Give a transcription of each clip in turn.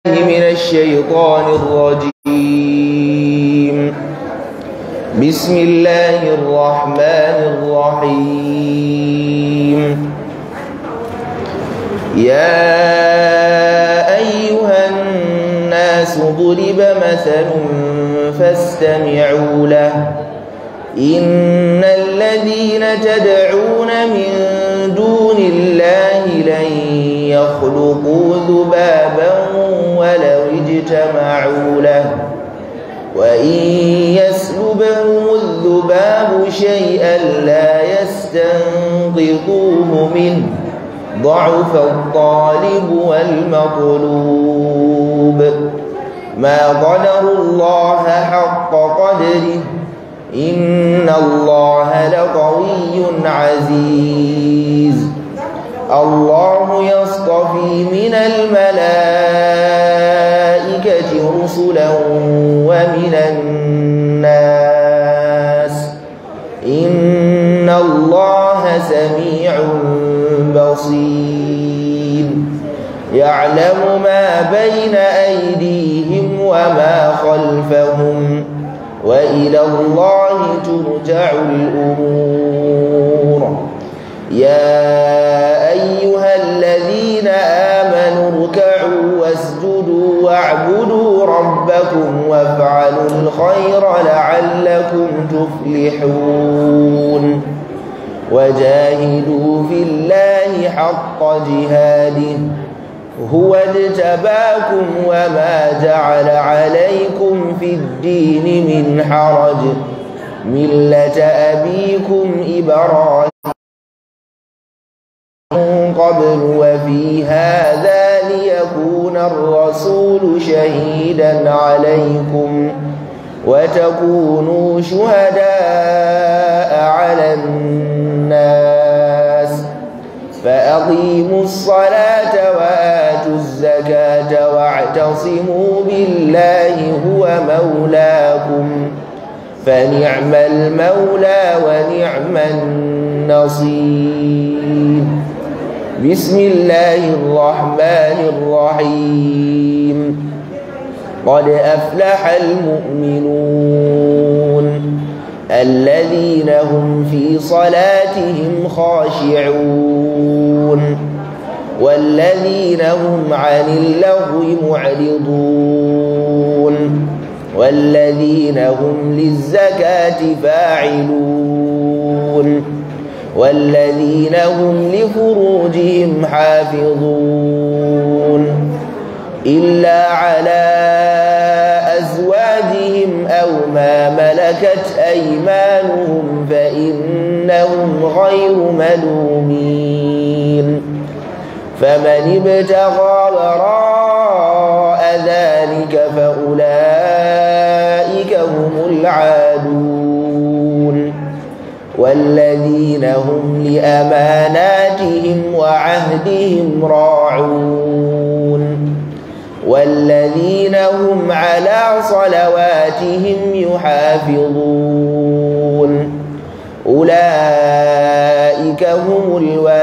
من الشيطان الرجيم بسم الله الرحمن الرحيم يا أيها الناس ضرب مثل فاستمعوا له إن الذين تدعون من دون الله لن يخلقوا ذبابا ولو اجتمعوا له وإن يسلبهم الذباب شيئا لا يستنقذوه منه ضعف الطالب والمطلوب ما قدر الله حق قدره إن الله لقوي عزيز الله يصطفي من الملائكة رسلا ومن الناس إن الله سميع بصير يعلم ما بين أيديهم وما خلفهم وإلى الله ترجع الأمور يا أيها الذين آمنوا اركعوا واسجدوا واعبدوا ربكم وافعلوا الخير لعلكم تفلحون وجاهدوا في الله حق جهاده هو اجتباكم وما جعل عليكم في الدين من حرج ملة أبيكم إبراهيم قبل وفي هذا ليكون الرسول شهيدا عليكم وتكونوا شهداء على الناس فأقيموا الصلاة وآتوا الزكاة واعتصموا بالله هو مولاكم فنعم المولى ونعم النصير بسم الله الرحمن الرحيم قد أفلح المؤمنون الذين هم في صلاتهم خاشعون والذين هم عن اللغو معرضون والذين هم للزكاة فاعلون والذين هم لفروجهم حافظون إلا على أزواجهم أو ما ملكت أيمانهم فإنهم غير ملومين فمن ابتغى وراء ذلك فأولئك هم العادون والذين هم لأماناتهم وعهدهم راعون والذين هم على صلواتهم يحافظون أولئك هم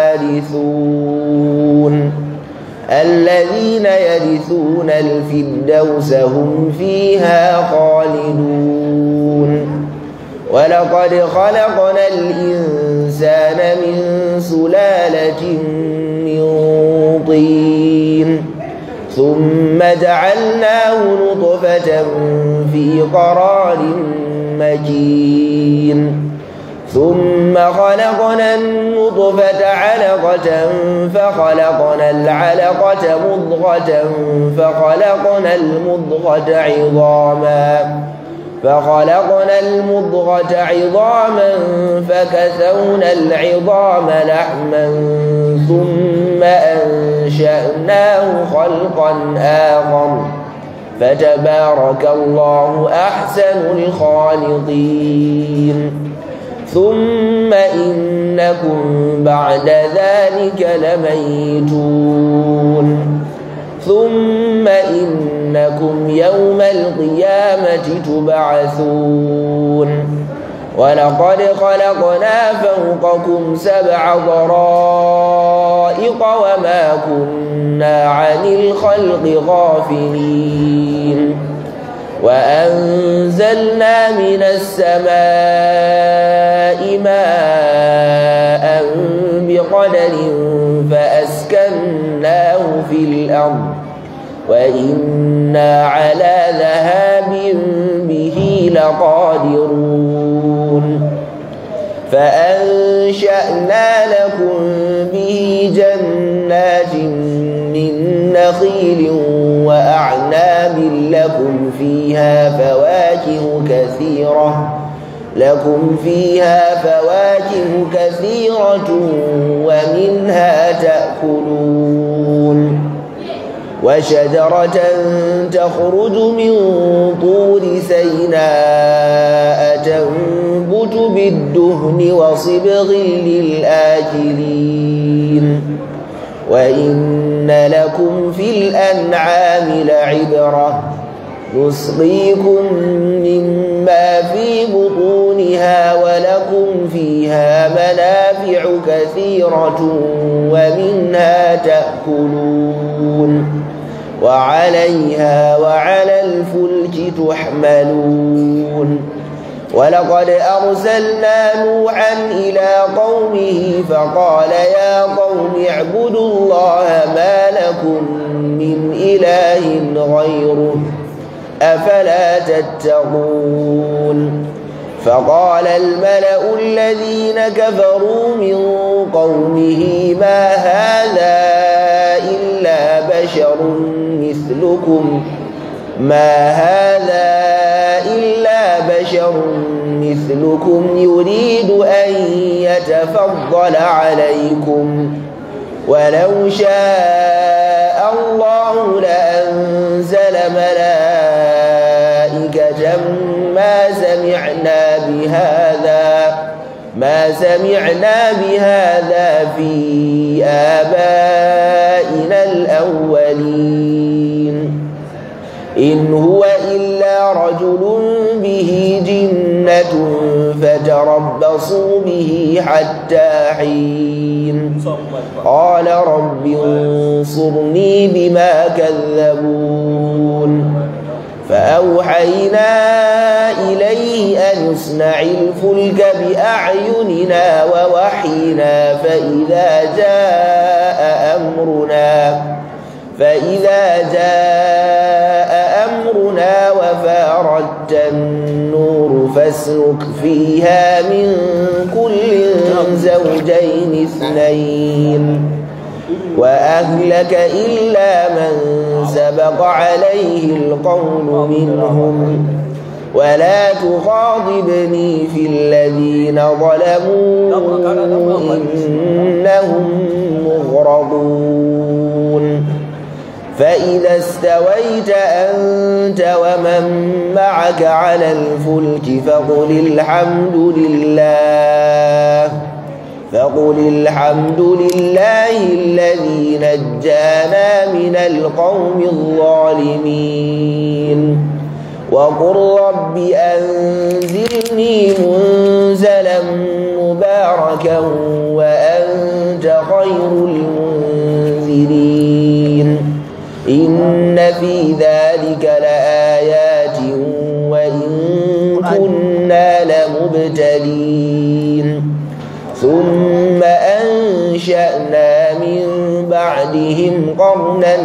الوارثون الذين يرثون الفردوس هم فيها خالدون ولقد خلقنا الإنسان من سلالة من طين ثم جعلناه نطفة في قرار مكين ثم خلقنا النطفة علقة فخلقنا العلقة مضغة فخلقنا المضغة عظاما فخلقنا المضغة عظاما فكسونا العظام لحما ثم أنشأناه خلقا آخر فتبارك الله أحسن الخالقين ثم إنكم بعد ذلك لميتون ثم إنكم يوم القيامة تبعثون ولقد خلقنا فوقكم سبع طرائق وما كنا عن الخلق غافلين وأنزلنا من السماء ماء بقدر فأسكناه في الأرض وإنا على ذهاب به لقادرون فأنشأنا لكم به جنات من نخيل وأعناب لكم فيها فواكه كثيرة لكم فيها فواكه كثيرة ومنها تأكلون وشجرة تخرج من طور سيناء تنبت بالدهن وصبغ للآكلين وإن لكم في الأنعام لعبرة نسقيكم مما في بطونها ولكم فيها منافع كثيرة ومنها تأكلون وعليها وعلى الفلك تحملون ولقد أرسلنا نوحا إلى قومه فقال يا قوم اعبدوا الله ما لكم من إله غيره أفلا تتقون فقال الملأ الذين كفروا من قومه ما هذا إلا بشر مثلكم ما هذا إلا بشر مثلكم يريد أن يتفضل عليكم ولو شاء الله لأنزل ملائكة ما سمعنا بهذا ما سمعنا بهذا في آبائنا الأولين إن هو إلا رجل به جنة فتربصوا به حتى حين قال رب انصرني بما كذبون فأوحينا إليه أن اصنع الفلك بأعيننا ووحينا فإذا جاء أمرنا فإذا جاء أمرنا وفاردت النور فاسلك فيها من كل زوجين اثنين وأهلك إلا من سبق عليه القول منهم ولا تخاطبني في الذين ظلموا إنهم مغرضون فإذا استويت أنت ومن معك على الفلك فقل الحمد لله فقل الحمد لله الذي نجانا من القوم الظالمين وقل رب أنزلني منزلا مباركا وأنت خير المنزلين إن في ذلك لآيات وإن كنا لمبتلين ثم أنشأنا من بعدهم قرنا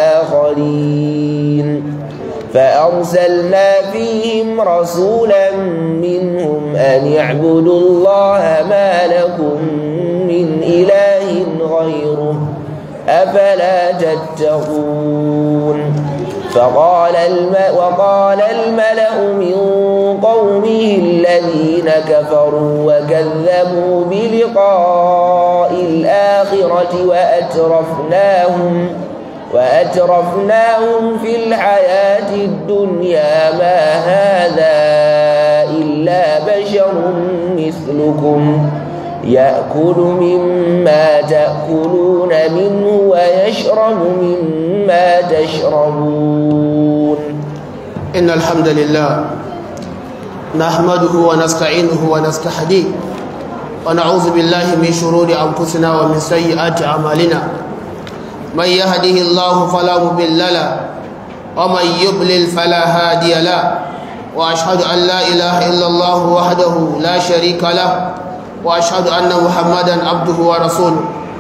آخرين فأرسلنا فيهم رسولا منهم أن اعبدوا الله ما لكم من إله غيره أفلا تتقون فقال الم... وقال الملأ من قومه الذين كفروا وكذبوا بلقاء الآخرة وأترفناهم وأترفناهم في الحياة الدنيا ما هذا إلا بشر مثلكم يأكل مما تأكلون منه ويشرب مما تشربون إن الحمد لله نحمده ونستعينه ونستهديه ونعوذ بالله من شرور أنفسنا ومن سيئات أعمالنا من يهده الله فلا مضل له ومن يضلل فلا هادي له وأشهد أن لا إله إلا الله وحده لا شريك له وأشهد أن محمدا عبده ورسوله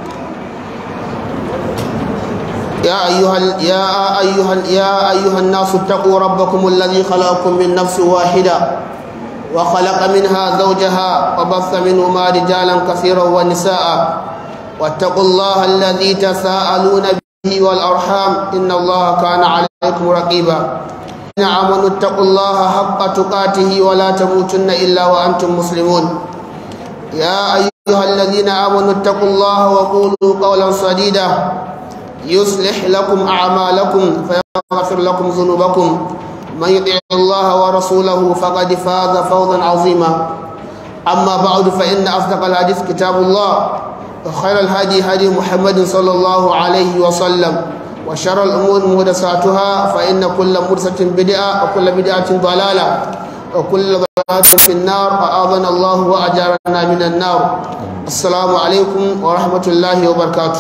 يا أيها يا أيها يا أيها الناس اتقوا ربكم الذي خلقكم من نفس واحدة وخلق منها زوجها وبث منهما رجالا كثيرا ونساء واتقوا الله الذي تساءلون به والأرحام إن الله كان عليكم رقيبا إن آمنوا اتقوا الله حق تقاته ولا تموتن إلا وأنتم مسلمون يا أيها الذين آمنوا اتقوا الله وقولوا قولا سديدا يصلح لكم أعمالكم فيغفر لكم ذنوبكم من يطع الله ورسوله فقد فاز فوزا عظيما أما بعد فإن أصدق الحديث كتاب الله وخير الهدي هدي محمد صلى الله عليه وسلم وشر الأمور محدثاتها فإن كل محدثة بدعة وكل بدعة ضلالة وكل ضلالة في النار أعاذنا الله وأجارنا من النار السلام عليكم ورحمة الله وبركاته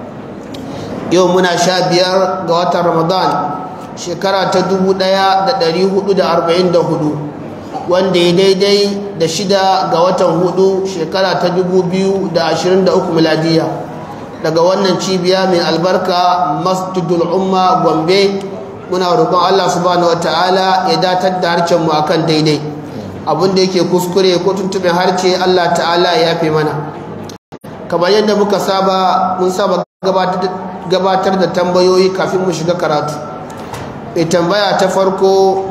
yau muna sha biyar ga watan ramadan shekara ta dubu ɗaya da ɗari hudu da arba'in da hudu wanda ya daidai da shida ga watan hudu shekara ta dubu biyu da ashirin da uku miladiya daga wannan cibiya mai albarka masjidul umma gombe muna roƙon allah subhanahu wa ta'ala ya datar da harcen mu akan daidai abin da yake kuskure ko tuntuɓin harce allah ta'ala ya yafe mana kamar yadda muka saba mun saba gabatar da tambayoyi kafin mu shiga karatu mai tambaya ta farko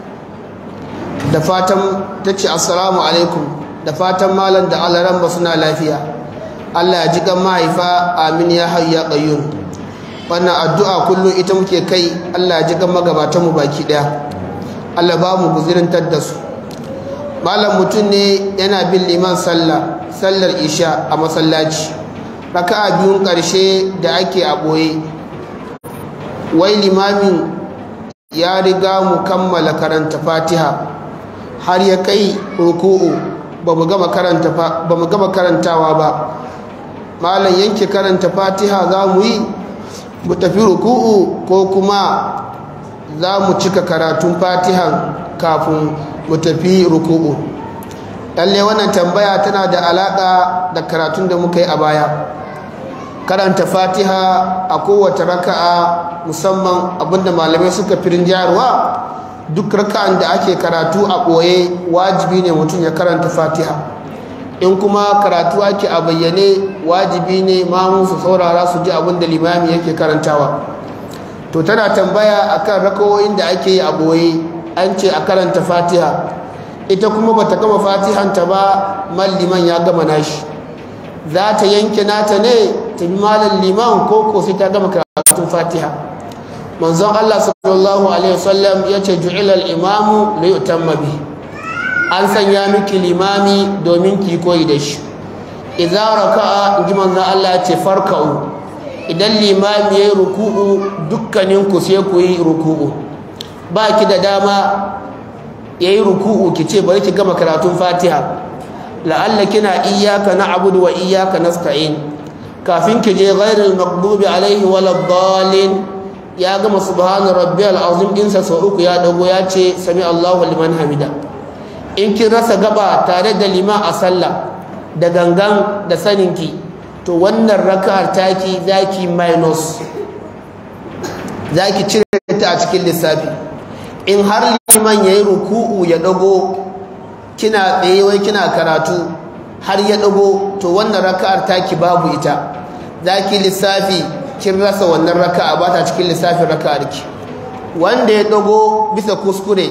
da fatan ta ce assalamu alaikum da fatan malam da alaran ba suna lafiya allah ya ji kan mahaifa amin ya hayu ya ƙayyun wannan addu'a kullum ita muke kai allah ya ji kan magabatanmu baki ɗaya allah ba mu guzirin da su malam mutum ne yana bin liman sallah sallar isha a masallaci raka'a biyun ƙarshe da ake a ɓoye wai limamin ya riga mu kammala karanta fatiha har ya kai ruku'u ba mu gama karantawa ba malam yanke karanta fatiha za mu yi mu tafi ruku'u ko kuma za mu cika karatun fatihan kafin mu tafi ruku'u lalle wannan tambaya tana da alaƙa da karatun da muka yi a baya karanta fatiha a kowace raka'a musamman abinda malamai suka firin jayarwa duk raka'an da ake karatu a ɓoye wajibi ne mutum ya karanta fatiha in kuma karatu ake a bayyane wajibi ne mamu su saurara su ji abin da limami yake karantawa to tana tambaya akan rakawoyin da ake yi a ɓoye an ce a karanta fatiha ita kuma bata gama fatihanta ba malliman ya gama nashi za ta yanke nata ne ta bi malar liman ko ko sai ta gama karatun fatiha manzon Allah sallallahu alaihi wasallam ya ce ju'ilal imamu li yutamma bi an sanya miki limami domin ki koyi da shi idza raka'a inji manzon Allah ya ce farka'u idan limami yayi ruku'u dukkanin ku sai ku yi ruku'u ba ki da dama yayi ruku'u ki ce bari ki gama karatun fatiha la'alla kina iyyaka na'budu wa iyyaka nasta'in kafin ki je ghairil maghdubi alaihi waladdallin ya gama subhana rabbiyal azim din sa sau uku ya dago ya ce sami Allahu liman hamida in kin rasa gaba tare da liman a sallah da gangan da saninki to wannan raka'ar taki zaki minus zaki cire ta a cikin lissafi in har liman yayi ruku'u ya dago kina tsaye wai kina karatu har ya dago to wannan raka'ar taki babu ita zaki lissafi kin rasa wannan raka'a ba ta cikin lissafin raka'ar ki wanda ya dago bisa kuskure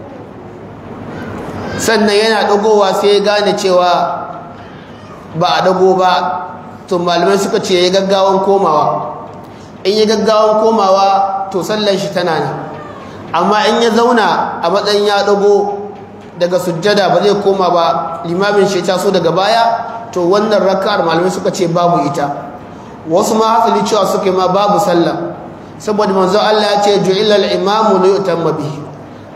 sannan yana dagowa sai ya gane cewa ba a dago ba to malamai suka ce ya gaggawan komawa in ya gaggawan komawa to sallan shi tana ne amma in ya zauna a matsayin ya dago daga sujjada ba zai koma ba limamin shi taso daga baya to wannan raka'ar malamai suka ce babu ita wasu ma hasali cewa suke ma babu sallah saboda manzo Allah ya ce ju'ilal imamu li yutamma bihi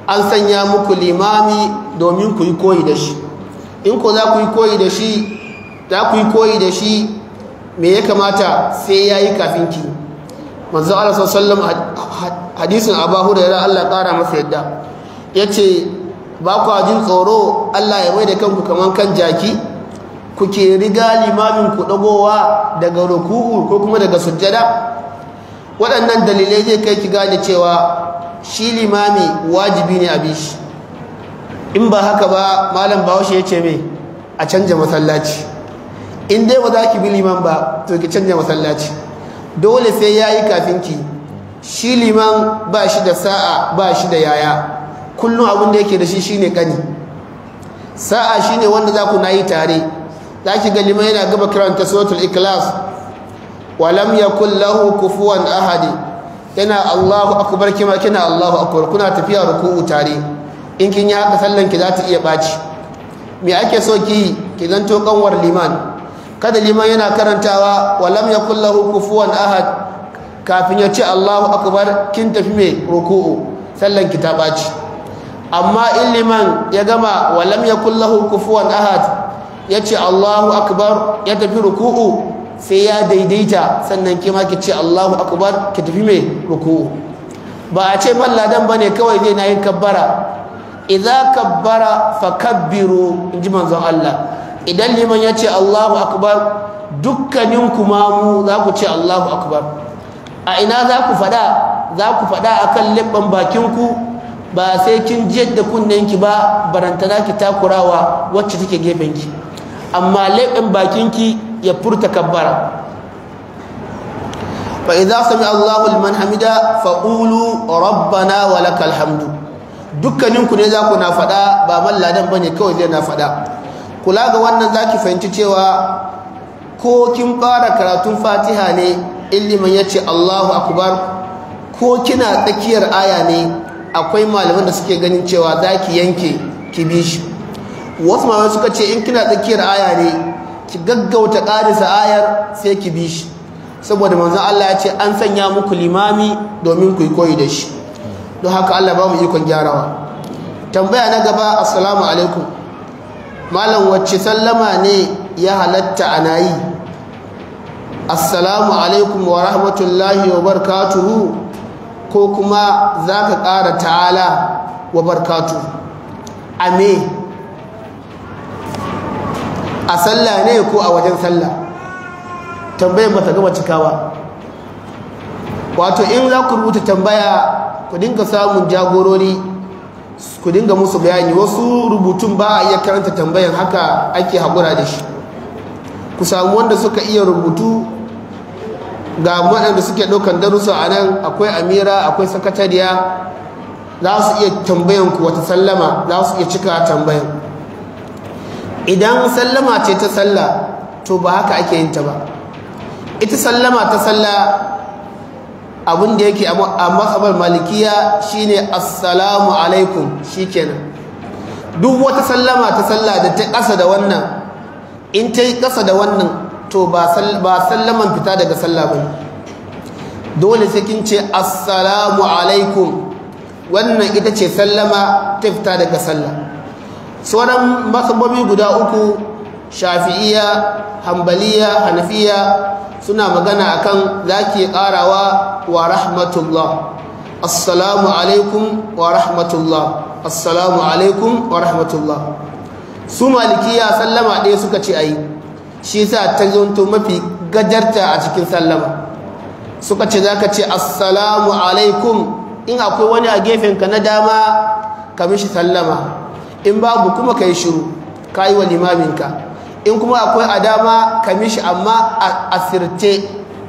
an sanya muku limami domin ku yi koyi da shi in ko za ku yi koyi da shi za ku yi koyi da shi me ya kamata sai ya yi kafin ki manzo Allah sallallahu hadisin Abu Hurairah Allah ƙara masa yadda yace ba ku jin tsoro Allah ya mai da kanku kaman kan jaki kuke riga limamin ku dagowa daga ruku'u ko kuma daga sujjada waɗannan dalilai zai kai ki gane cewa shi limami wajibi ne a bishi in ba haka ba malam bahaushe ya ce mai a canja masallaci in dai ba za ki bi liman ba to ki canja masallaci dole sai ya yi kafin ki shi liman ba shi da sa'a ba shi da yaya kullum abin da yake da shi shine kani sa'a shine wanda za ku na yi tare za ki ga liman yana gaba karanta suratul ikhlas walam yakul lahu kufuwan ahadi yana Allahu akbar kima kina Allahu akbar kuna tafiya ruku'u tare in kin yi haka sallan ki za ta iya baci me ake so ki ki zanto kanwar liman kada liman yana karantawa walam yakul lahu kufuwan ahad kafin ya ce Allahu akbar kin tafi me ruku'u sallan ki ta baci amma in liman ya gama walam yakul lahu kufuwan ahad ya ce Allahu akbar ya tafi ruku'u sai ya daidaita sannan kima ki ce Allahu akbar ki tafi mai ruku'u ba a ce malladan bane kawai zai na yin kabbara idza kabbara fakabbiru inji manzon Allah idan liman ya ce Allahu akbar dukkanin kuma mu za ku ce Allahu akbar a ina za ku fada za ku fada akan libban bakin ku ba sai kin jiyar da kunnen ki ba barantana ki takurawa wacce take gefen ki amma leɓen bakinki ya furta kabbara fa idza sami Allahu liman hamida fa qulu rabbana wa lakal hamdu dukkaninku ne za ku na faɗa ba malladan bane kawai zai na faɗa kula ga wannan zaki fahimci cewa ko kin fara karatun Fatiha ne illiman yace Allahu akbar ko kina tsakiyar aya ne akwai malaman da suke ganin cewa zaki yanke ki bi shi wasu malamai suka ce in kina tsakiyar aya ne ki gaggauta ƙarisa ayar sai ki bi shi saboda manzon Allah ya ce an sanya muku limami domin ku yi koyi da shi don haka Allah ba mu ikon gyarawa tambaya na gaba assalamu alaikum malam wacce sallama ne ya halatta ana yi assalamu alaikum wa rahmatullahi wa barakatuhu ko kuma za ka ƙara ta'ala wa barakatuhu a me a sallah ne ko a wajen sallah tambayar ba ta gama cikawa wato in za ku rubuta tambaya ku dinga samun jagorori ku dinga musu bayani wasu rubutun ba a iya karanta tambayan haka ake haƙura da shi ku samu wanda suka iya rubutu ga waɗanda suke ɗaukan darussa a nan akwai amira akwai sakatariya za su iya tambayan ku wata sallama za su iya cika tambayan idan sallama ce ta sallah to ba haka ake yin ta ba ita sallama ta sallah abin da yake a matsabar malikiya shine assalamu alaikum shikenan duk wata sallama ta sallah da ta ƙasa da wannan in ta yi ƙasa da wannan to ba sallaman fita daga sallah ba dole sai kin ce assalamu alaikum wannan ita ce sallama ta fita daga sallah sauran matsabobi guda uku shafi'iya hambaliya hanafiya suna magana akan zaki karawa wa rahmatullah assalamu alaikum wa rahmatullah assalamu alaikum wa rahmatullah su malikiya sallama ɗaya suka ce ayi shi sa ta zonto mafi gajarta a cikin sallama suka ce zaka ce assalamu alaikum in akwai wani a gefenka na dama ka mishi sallama in babu kuma ka yi shiru ka yi wa limaminka in kuma akwai a dama ka mishi amma a asirce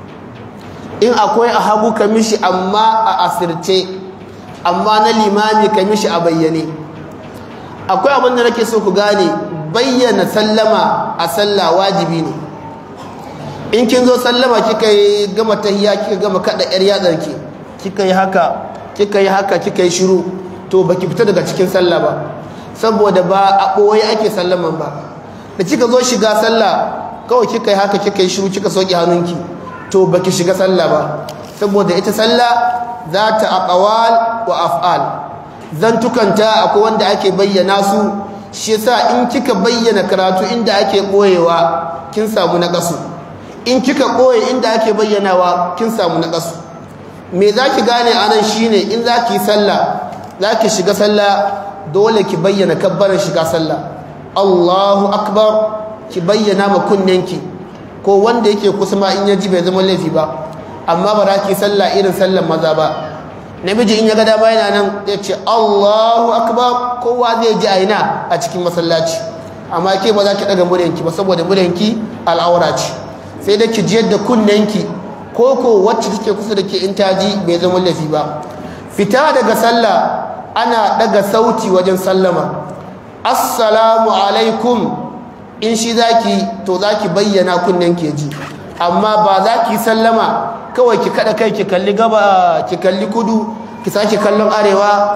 in akwai a hagu ka mishi amma a asirce amma na limami ka mishi a bayyane akwai abin da nake so ku gane bayyana sallama a sallah wajibi ne in kin zo sallama kika yi gama tahiya kika gama kada yar yatsarki kika yi haka kika yi haka kika yi shiru to baki fita daga cikin sallah ba saboda ba a ɓoye ake sallaman ba da kika zo shiga sallah kawai kika yi haka kika yi shiru kika soki hannunki to baki shiga sallah ba saboda ita sallah za ta aqwal wa af'al zantukanta akwai wanda ake bayyana su shi yasa in kika bayyana karatu inda ake koyewa kin samu naqasu in kika koye inda ake bayyanawa kin samu naqasu me zaki gane anan shine in zaki sallah zaki shiga sallah dole ki bayyana kabbaran shiga sallah Allahu akbar ki bayyana ma kunnenki ko wanda yake kusa ma in yaji bai zama laifi ba amma ba za ki sallah irin sallar maza ba namiji in ya ga dama yana nan ya ce Allahu akbar kowa zai ji aina a cikin masallaci amma ke ba za ki daga muryanki ba saboda muryanki al'aura ce sai da ki jiyar da kunnenki ko ko wacce take kusa da ke in ta ji bai zama laifi ba fita daga sallah ana daga sauti wajen sallama assalamu alaikum in shi zaki to zaki bayyana kunnen ke ji amma ba za ki sallama kawai ki kada kai ki kalli gaba ki kalli kudu ki sake kallon arewa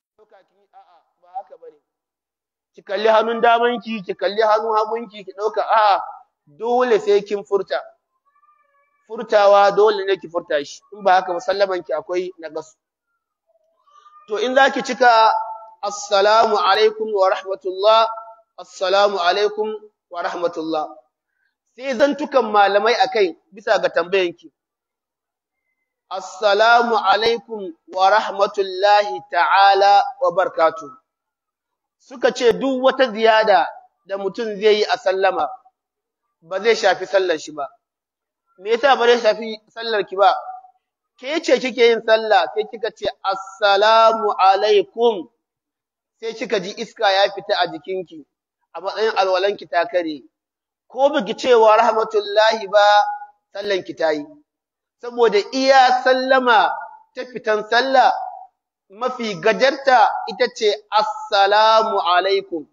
ki kalli hannun damanki ki kalli hannun hagunki ki dauka a'a dole sai kin furta furtawa dole ne ki furta shi in ba haka musallaman ki akwai nagasu to in zaki cika assalamu alaikum wa rahmatullah assalamu alaikum wa rahmatullah sai zantukan malamai akai bisa ga tambayanki assalamu alaikum wa rahmatullahi ta'ala wa barakatuh suka ce duk wata ziyada da mutum zai yi a sallama ba zai shafi sallar shi ba me yasa ba zai shafi sallar ki ba ke ce kike yin sallah sai kika ce assalamu alaikum sai kika ji iska ya fita a jikinki a matsayin alwalanki ta kare ko biki cewa rahmatullahi ba sallanki ta yi saboda iya sallama ta fitan sallah mafi gajarta ita ce assalamu alaikum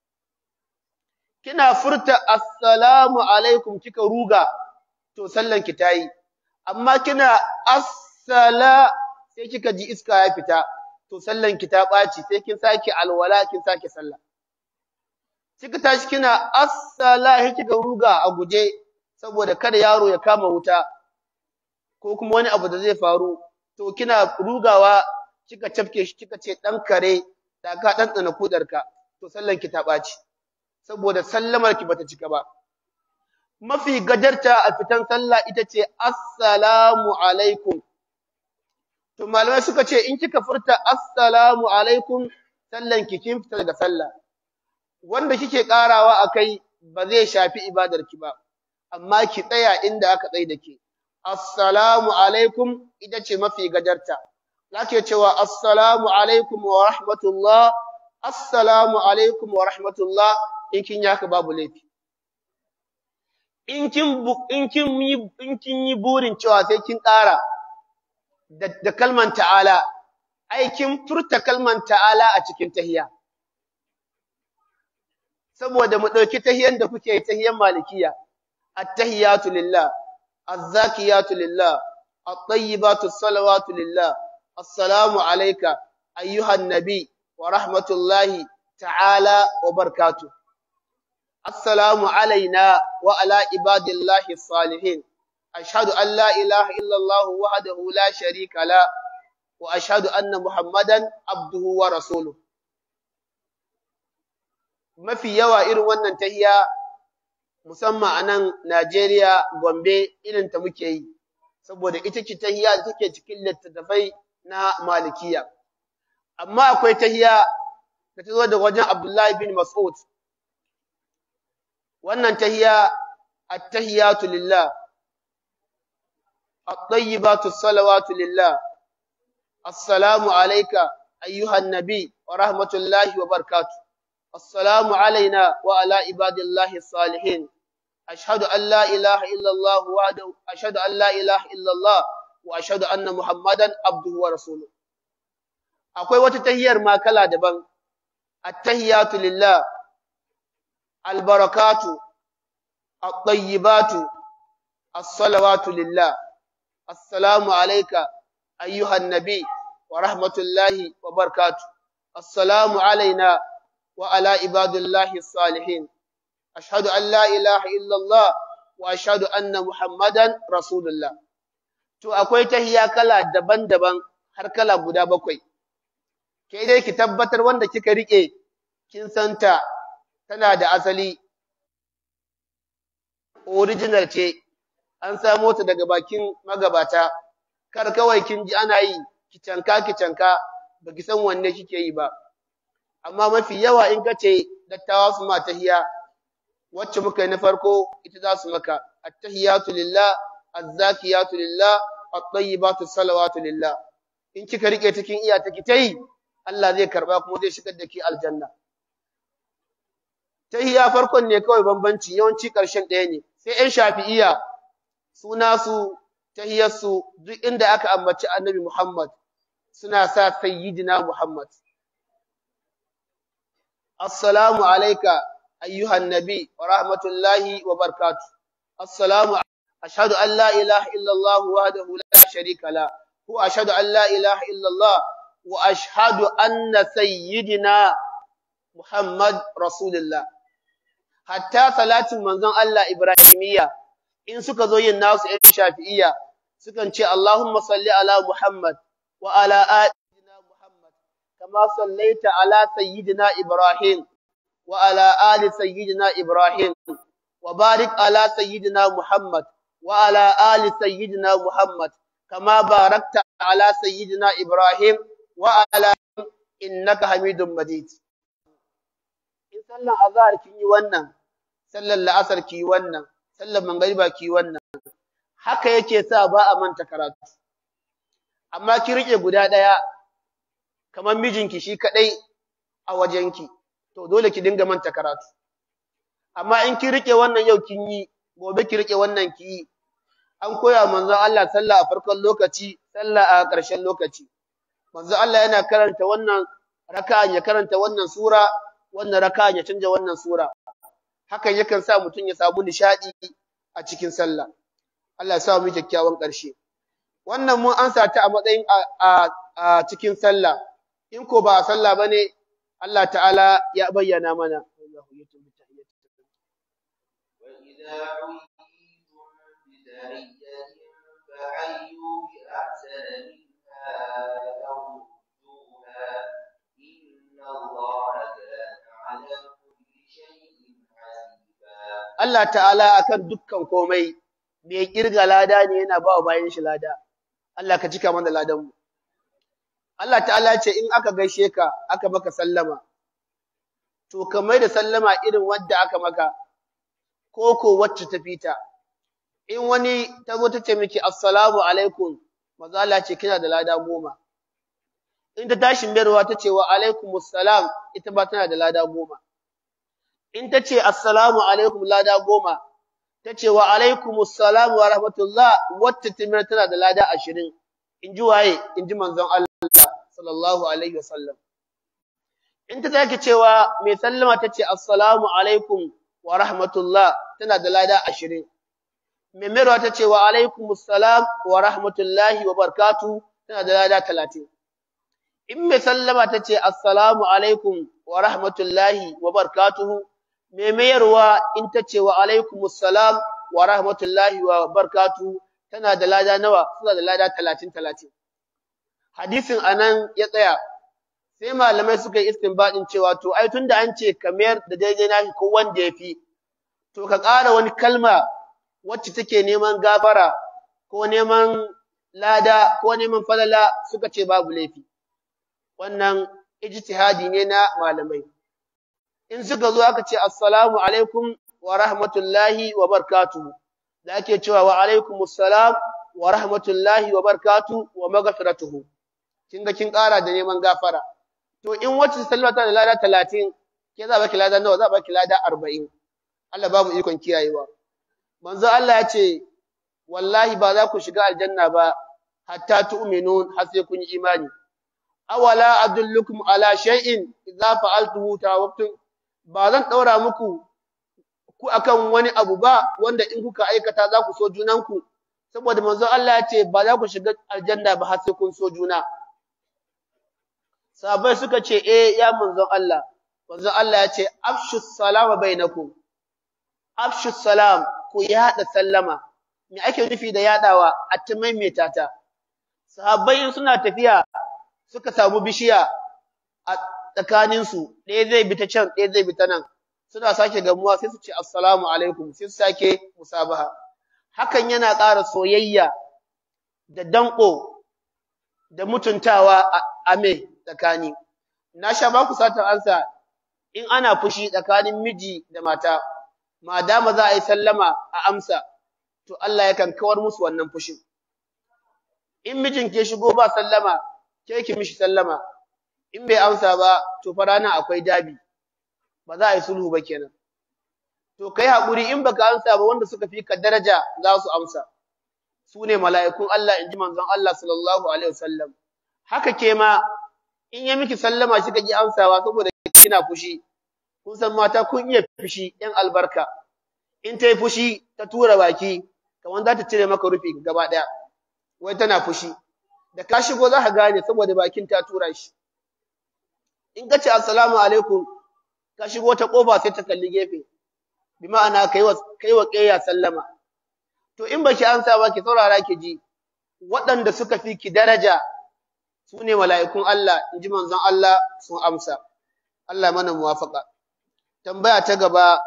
kina furta assalamu alaikum kika ruga to sallanki ta yi amma kina assala sai kika ji iska ya fita to sallanki ta ɓaci sai kin sake alwala kin sake sallah kika tashi kina assala sai kika ruga a guje saboda kada yaro ya kama wuta ko kuma wani abu da zai faru to kina rugawa kika cafke shi kika ce dan kare da ka dan tsana kudarka to sallanki ta ɓaci saboda sallamar ki bata cika ba mafi gajarta a fitan sallah ita ce assalamu alaikum to malamai suka ce in kika furta assalamu alaikum sallan ki kin fita daga sallah wanda kike karawa akai ba zai shafi ibadar ki ba amma ki tsaya inda aka tsai da ke assalamu alaikum ita ce mafi gajarta zake cewa assalamu alaikum wa rahmatullah assalamu alaikum wa rahmatullah in kin yaka babu laifi in kin in kin yi in kin yi burin cewa sai kin ƙara da, da kalman ta'ala ai kin furta kalman ta'ala a cikin tahiyya saboda mu dauki tahiyyan da kuke yi tahiyyan malikiya at-tahiyatu lillah az-zakiyatu lillah at-tayyibatu salawatu lillah assalamu alayka ayyuhan nabi wa rahmatullahi ta'ala wa barakatuh السلام علينا وعلى عباد الله الصالحين أشهد أن لا إله إلا الله وحده لا شريك له وأشهد أن محمدا عبده ورسوله mafi yawa irin wannan tahiya musamman a nan Najeriya Gombe irin ta muke yi saboda ita ce tahiya da take cikin littattafai na Malikiya amma akwai tahiya da ta zo da wajen Abdullahi bin Mas'ud wannan tahiya at-tahiyatu lillah at-tayyibatu salawatu lillah assalamu alayka ayyuhan nabi wa rahmatullahi wa barakatuh assalamu alayna wa ala ibadillahi salihin ashhadu an la ilaha illa allah wahdahu ashhadu an la ilaha illa allah wa ashhadu anna muhammadan abduhu wa rasuluhu akwai wata tahiyar ma kala daban at-tahiyatu lillah البركات الطيبات الصلوات لله السلام عليك أيها النبي ورحمة الله وبركاته السلام علينا وعلى عباد الله الصالحين أشهد أن لا إله إلا الله وأشهد أن محمدا رسول الله to akwai tahiya kala daban-daban har kala guda bakwai ke dai ki tabbatar wanda kika rike kin santa tana da asali original ce an samo ta daga bakin magabata kar kawai kin ji ana yi ki canka ki canka baki san wanne kike yi ba amma mafi yawa in ka ce dattawa su ma tahiya wacce muka yi na farko ita za su maka attahiyatu lillah azzakiyatu lillah at-tayyibatu salawatu lillah in kika rike cikin iya ta kitai Allah zai karba kuma zai shigar da ki aljanna tahiya farkon ne kawai bambanci yawanci karshen ɗaya ne sai ƴan shafi'iya suna su tahiyar su duk inda aka ambaci annabi Muhammad suna sa sayyidina Muhammad assalamu alayka ayyuhan nabi wa rahmatullahi wa barakatuh assalamu ashhadu an la ilaha illa Allah wahdahu la sharika la wa ashhadu an la ilaha illa Allah wa ashhadu anna sayyidina Muhammad rasulullah hatta salatin manzon Allah Ibrahimiyya in suka zo yin nasu ɗan shafi'iyya sukan ce Allahumma salli ala Muhammad wa ala ali Muhammad kama sallaita ala sayyidina Ibrahim wa ala ali sayyidina Ibrahim wa barik ala sayyidina Muhammad wa ala ali sayyidina Muhammad kama barakta ala sayyidina Ibrahim wa ala innaka Hamidum Majid in sallan azhar kin yi wannan sallan la'asar ki yi wannan sallan magriba ki yi wannan haka yake sa ba a manta karatu amma ki rike guda daya kamar mijinki shi kadai a wajenki to dole ki dinga manta karatu amma in ki rike wannan yau kin yi gobe ki rike wannan ki yi an koya manzon Allah sallah a farkon lokaci sallah a ƙarshen lokaci manzon Allah yana karanta wannan raka'a ya karanta wannan sura wannan raka'a ya canja wannan sura hakan yakan sa mutum ya samu nishadi a cikin sallah Allah ya sa mu kyakkyawan ƙarshe wannan mun ansa ta a matsayin a cikin sallah in ko ba a sallah bane Allah ta'ala ya bayyana mana وإذا حييتم بتحية فحيوا بأحسن منها أو ردوها إن الله كان على كل شيء حسيبا Allah ta'ala akan dukkan komai mai kirga lada ne yana ba wa bayan shi lada Allah ka cika mana ladan mu Allah ta'ala ce in aka gaishe ka aka maka sallama to ka mai da sallama irin wanda aka maka ko ko wacce ta fita in wani ta zo ta ce miki assalamu alaikum maza Allah ce kina da lada goma in ta tashi mayarwa ta ce wa alaikumus salam ita ba tana da lada goma in ta ce assalamu alaikum lada goma ta ce wa alaikumus salam wa rahmatullah wacce ta mayar tana da lada ashirin in ji waye in ji manzon Allah sallallahu alaihi wasallam in ta take cewa mai sallama ta ce assalamu alaikum wa rahmatullah tana da lada ashirin mai mayarwa ta ce wa alaikumus salam wa rahmatullahi wa barakatuh tana da lada talatin in mai sallama ta ce assalamu alaikum wa rahmatullahi wa barakatuhu mai mayarwa in ta ce wa alaikumus salam wa rahmatullahi wa barakatuhu tana da lada nawa suna da lada talatin talatin hadisin anan ya tsaya sai malamai suka yi istinbadin cewa to ai tunda an ce ka mayar da daidai nashi ko wanda ya fi to ka ƙara wani kalma wacce take neman gafara ko neman lada ko neman falala suka ce babu laifi wannan ijtihadi ne na malamai in suka zo aka ce assalamu alaikum wa rahmatullahi wa barakatuh da ake cewa wa alaikumus salam wa rahmatullahi wa barakatuh wa maghfiratuhu kin ga kin ƙara da neman gafara to in wacce sallama ta da lada 30 ke za baki lada nawa za baki lada 40 Allah ba mu ikon kiyayewa manzo Allah ya ce wallahi ba za ku shiga aljanna ba hatta tu'minun har sai kun yi imani awala adullukum ala shay'in idza fa'altuhu tawafftum ba zan daura muku ku akan wani abu ba wanda in kuka aikata za ku so junanku saboda manzo Allah ya ce ba za ku shiga aljanna ba har sai kun so juna sahabbai suka ce eh ya manzon Allah manzon Allah ya ce afshu salama bainakum afshu salam ku yada sallama me ake nufi da yadawa a ta maimaita ta sahabbai suna tafiya suka samu bishiya a tsakaninsu ɗaya zai bi ta can ɗaya zai bi ta nan suna sake gamuwa sai su ce assalamu alaikum sai su sake musabaha hakan yana ƙara soyayya da danƙo da mutuntawa a me tsakani na sha ba ku satar ansa in ana fushi tsakanin miji da mata ma dama za a yi sallama a amsa to Allah yakan kawar musu wannan fushin in mijin ke shigo ba sallama ke ki mishi sallama in bai amsa ba to fa rana akwai dabi ba za a yi sulhu ba kenan to kai haƙuri in baka amsa ba wanda suka fi ka daraja za su amsa su ne mala'ikun Allah in ji manzon Allah sallallahu alaihi wasallam haka ke ma in ya miki sallama shi ka ki amsawa saboda kina fushi kun san mata kun iya fushi yan albarka in ta yi fushi ta tura baki kamar za ta cire maka rufi gaba ɗaya wai tana fushi da ka shigo za ka gane saboda bakin ta tura shi in ka ce assalamu alaikum ka shigo ta kofa sai ta kalli gefe bi ma'ana kai wa kai wa ƙeya sallama to in baki ansa ba ki saurara ki ji waɗanda suka fi ki daraja su ne mala'ikun Allah in ji manzon Allah sun amsa Allah mana muwafaka tambaya ta gaba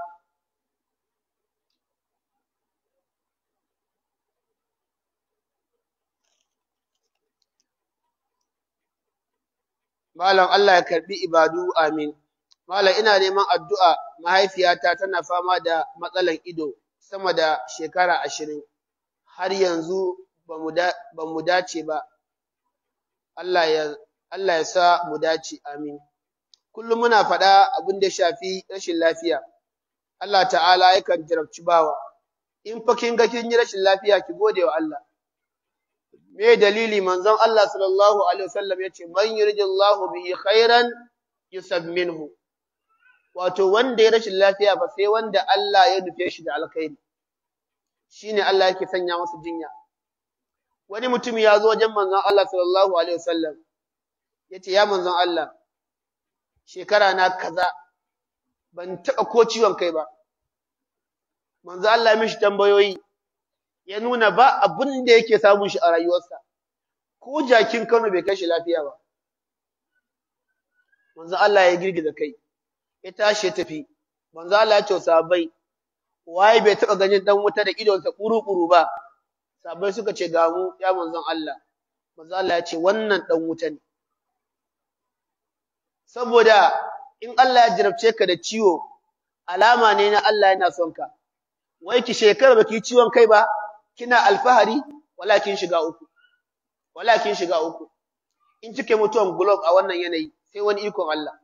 Malam Allah ya karbi ibadu amin. Malam ina neman addu'a mahaifiyata tana fama da matsalan ido sama da shekara ashirin, har yanzu ba mu dace ba. Allah ya, Allah ya sa mu dace amin. Kullum muna faɗa abin da shafi rashin lafiya. Allah ta'ala yakan jarabci bawa. In fa kin ga kin yi rashin lafiya ki gode wa Allah. me dalili manzon Allah sallallahu alaihi wasallam yace man yuridillahu bihi khairan yusab minhu wato wanda ya rashin lafiya ba sai wanda Allah ya nufe shi da alkhairi shine Allah yake sanya masa jinya wani mutum ya zo wajen manzon Allah sallallahu alaihi wasallam yace ya manzon Allah shekara na kaza ban taba ko ciwon kai ba manzon Allah ya mishi tambayoyi ya nuna ba abin da yake samun shi a rayuwarsa ko jakin Kano bai kai shi lafiya ba manzo Allah ya girgiza kai ya tashi ya tafi manzo Allah ya ce sahabbai waye bai taba ganin dan wuta da idonsa kuru-kuru ba sahabbai suka ce ga mu ya manzon Allah manzo Allah ya ce wannan dan wuta ne saboda in Allah ya jarabce ka da ciwo alama ne na Allah yana son ka wai ki shekara baki ciwon kai ba kina alfahari walakin shiga uku walakin shiga uku in kike mutuwan globe a wannan yanayi sai wani ikon Allah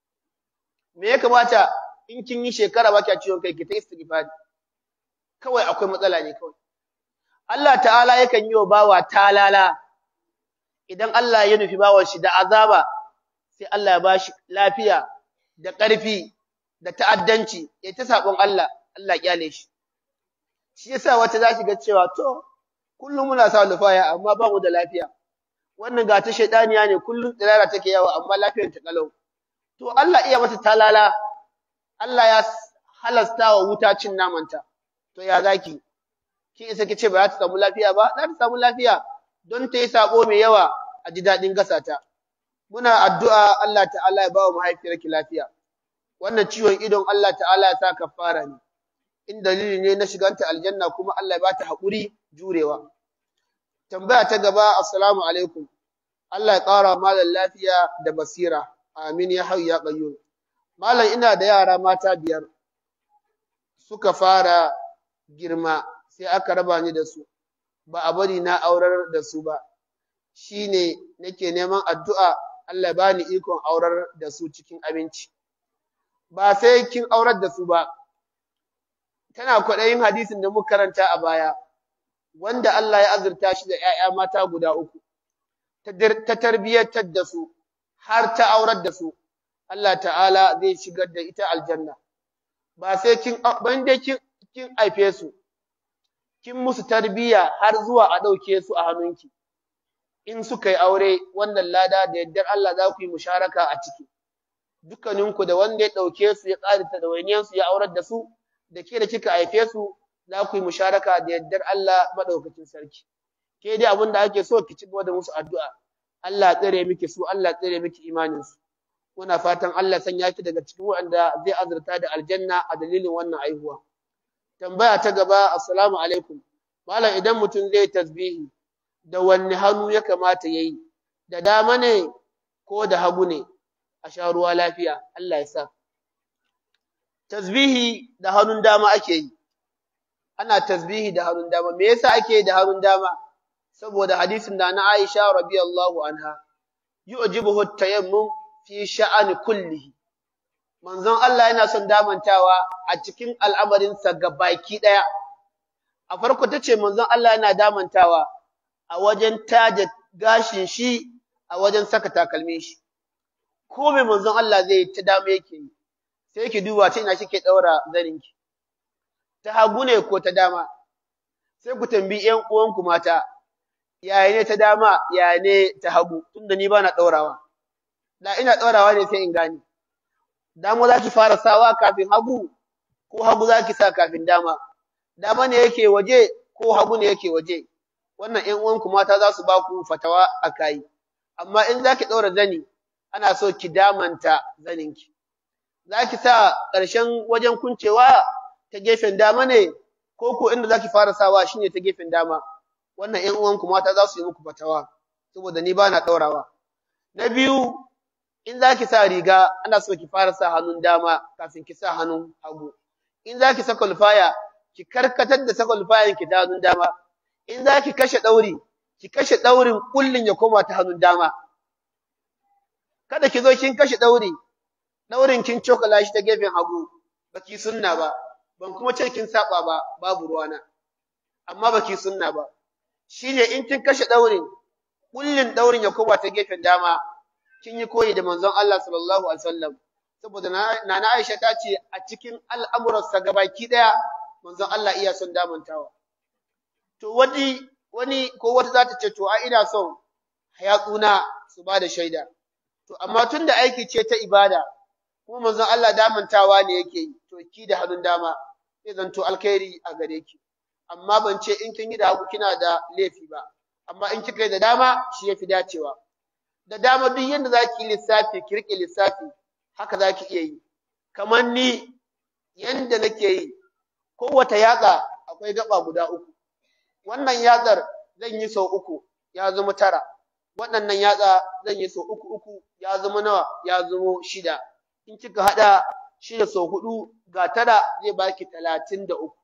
me ya kamata in kin yi shekara baki ciwon kai ki ta istighfari kawai akwai matsala ne kawai Allah ta'ala yakan yi wa bawa talala idan Allah ya nufi bawan shi da azaba sai Allah ya bashi lafiya da ƙarfi da ta'addanci ya ta sabon Allah Allah ya kyale shi shi yasa wata za ga cewa to kullum muna sa lufaya amma ba mu da lafiya wannan ga ta shaydaniya ne kullum tsirara take yawa amma lafiyar ta kalau to Allah iya mata talala Allah ya halasta wa wuta cin namanta to ya zaki ki isa kice ba za ta samu lafiya ba za ta samu lafiya don ta yi sabo mai yawa a ji dadin gasata muna addu'a Allah ta'ala ya ba wa mahaifiyarki lafiya wannan ciwon idon Allah ta'ala ya sa kafara ne in dalili ne na shiganta aljanna kuma Allah ya bata haƙuri jurewa. Tambaya ta gaba, Assalamu alaikum. Allah ya ƙara malam lafiya da basira. Amin ya hau ya ƙayyum. Malam ina da yara mata biyar. Suka fara girma sai aka raba ni da su. Ba a bari na aurar da su ba. Shi ne nake neman addu'a Allah ya bani ikon aurar da su cikin aminci. Ba sai kin aurar da su ba, tana kwaɗayin hadisin da muka karanta a baya, wanda Allah ya azurta shi da ‘ya'ya mata guda uku, ta tarbiyyatar da su, har ta aurar da su, Allah ta'ala zai shigar da ita aljanna. Ba sai kin, ban dai kin, kin haife su, kin musu tarbiyya har zuwa a ɗauke su a hannunki. In suka yi aure, wannan lada da yardar Allah za ku yi musharaka a ciki. Dukkaninku da wanda ya ɗauke su ya ƙarita da wainiyansu ya aurar da su, da ke da kika haife su za ku yi musharaka da yardar Allah madaukakin sarki ke dai abin da ake so ki ci gaba da musu addu'a Allah tsare miki su Allah tsare miki imanin su muna fatan Allah sanya ki daga cikin wanda zai azurta da aljanna a dalilin wannan aihuwa tambaya ta gaba assalamu alaikum malam idan mutum zai tasbihi da wanne hannu ya kamata yayi da dama ne ko da hagu ne a sha ruwa lafiya Allah ya sa tasbihi da hannun dama ake yi ana tasbihi da hannun dama me yasa ake yi da hannun dama saboda hadisin da na Aisha radiyallahu anha yu'jibuhu at-tayammum fi sha'ani kullihi manzon Allah yana son damantawa a cikin al'amarin sa gabaki daya a farko tace manzon Allah yana damantawa a wajen taje gashin shi a wajen saka takalmin shi ko mai manzon Allah zai ta dama yake yi sai ki duba ta ina kike daura zaninki ta hagu ne ko ta dama sai ku tambayi ƴan uwanku mata yaya ne ta dama yaya ne ta hagu tunda ni bana daurawa da ina daurawa ne sai in gane dama za ki fara sawa kafin hagu ko hagu za ki sa kafin dama dama ne yake waje ko hagu ne yake waje wannan ƴan uwanku mata za su ba ku fatawa a kai amma in za ki daura zani ana so ki damanta zaninki za ki sa ƙarshen wajen kuncewa ta gefen dama ne ko ko inda za ki fara sawa shine ta gefen dama wannan ƴan uwanku mata za su yi muku fatawa saboda ni ba na ɗaurawa na biyu in za ki sa riga ana so ki fara sa hannun dama kafin ki sa hannun hagu in za ki saka lufaya ki karkatar da saka lufayan ki ta hannun dama in za ki kashe ɗauri ki kashe ɗaurin kullin ya koma ta hannun dama kada ki zo kin kashe ɗauri ɗaurin kin cokala shi ta gefen hagu baki sunna ba ban kuma ce kin saba ba babu ruwana amma baki sunna ba shine in kin kashe ɗaurin kullin ɗaurin ya koma ta gefen dama kin yi koyi da manzon Allah sallallahu alaihi wasallam saboda nana Aisha ta ce a cikin al'amuransa gabaki daya manzon Allah iya son damantawa to wani wani ko wata za ta ce to a ina son hayatsuna su ba da shaida to amma tunda aiki ce ta ibada kuma manzon Allah damantawa ne yake yi to ki da hannun dama sai zanto alkhairi a gare ki amma ban ce in kin yi da hagu kina da laifi ba amma in kika yi da dama shi yafi dacewa da dama duk yanda zaki yi lissafi ki rike lissafi haka zaki iya yi kamar ni yanda nake yi kowace yatsa akwai gaba guda uku wannan yatsar zan yi sau uku ya zama tara waɗannan yatsa zan yi sau uku uku ya zama nawa ya zama shida in kika haɗa shida sau huɗu ga tara zai baki talatin da uku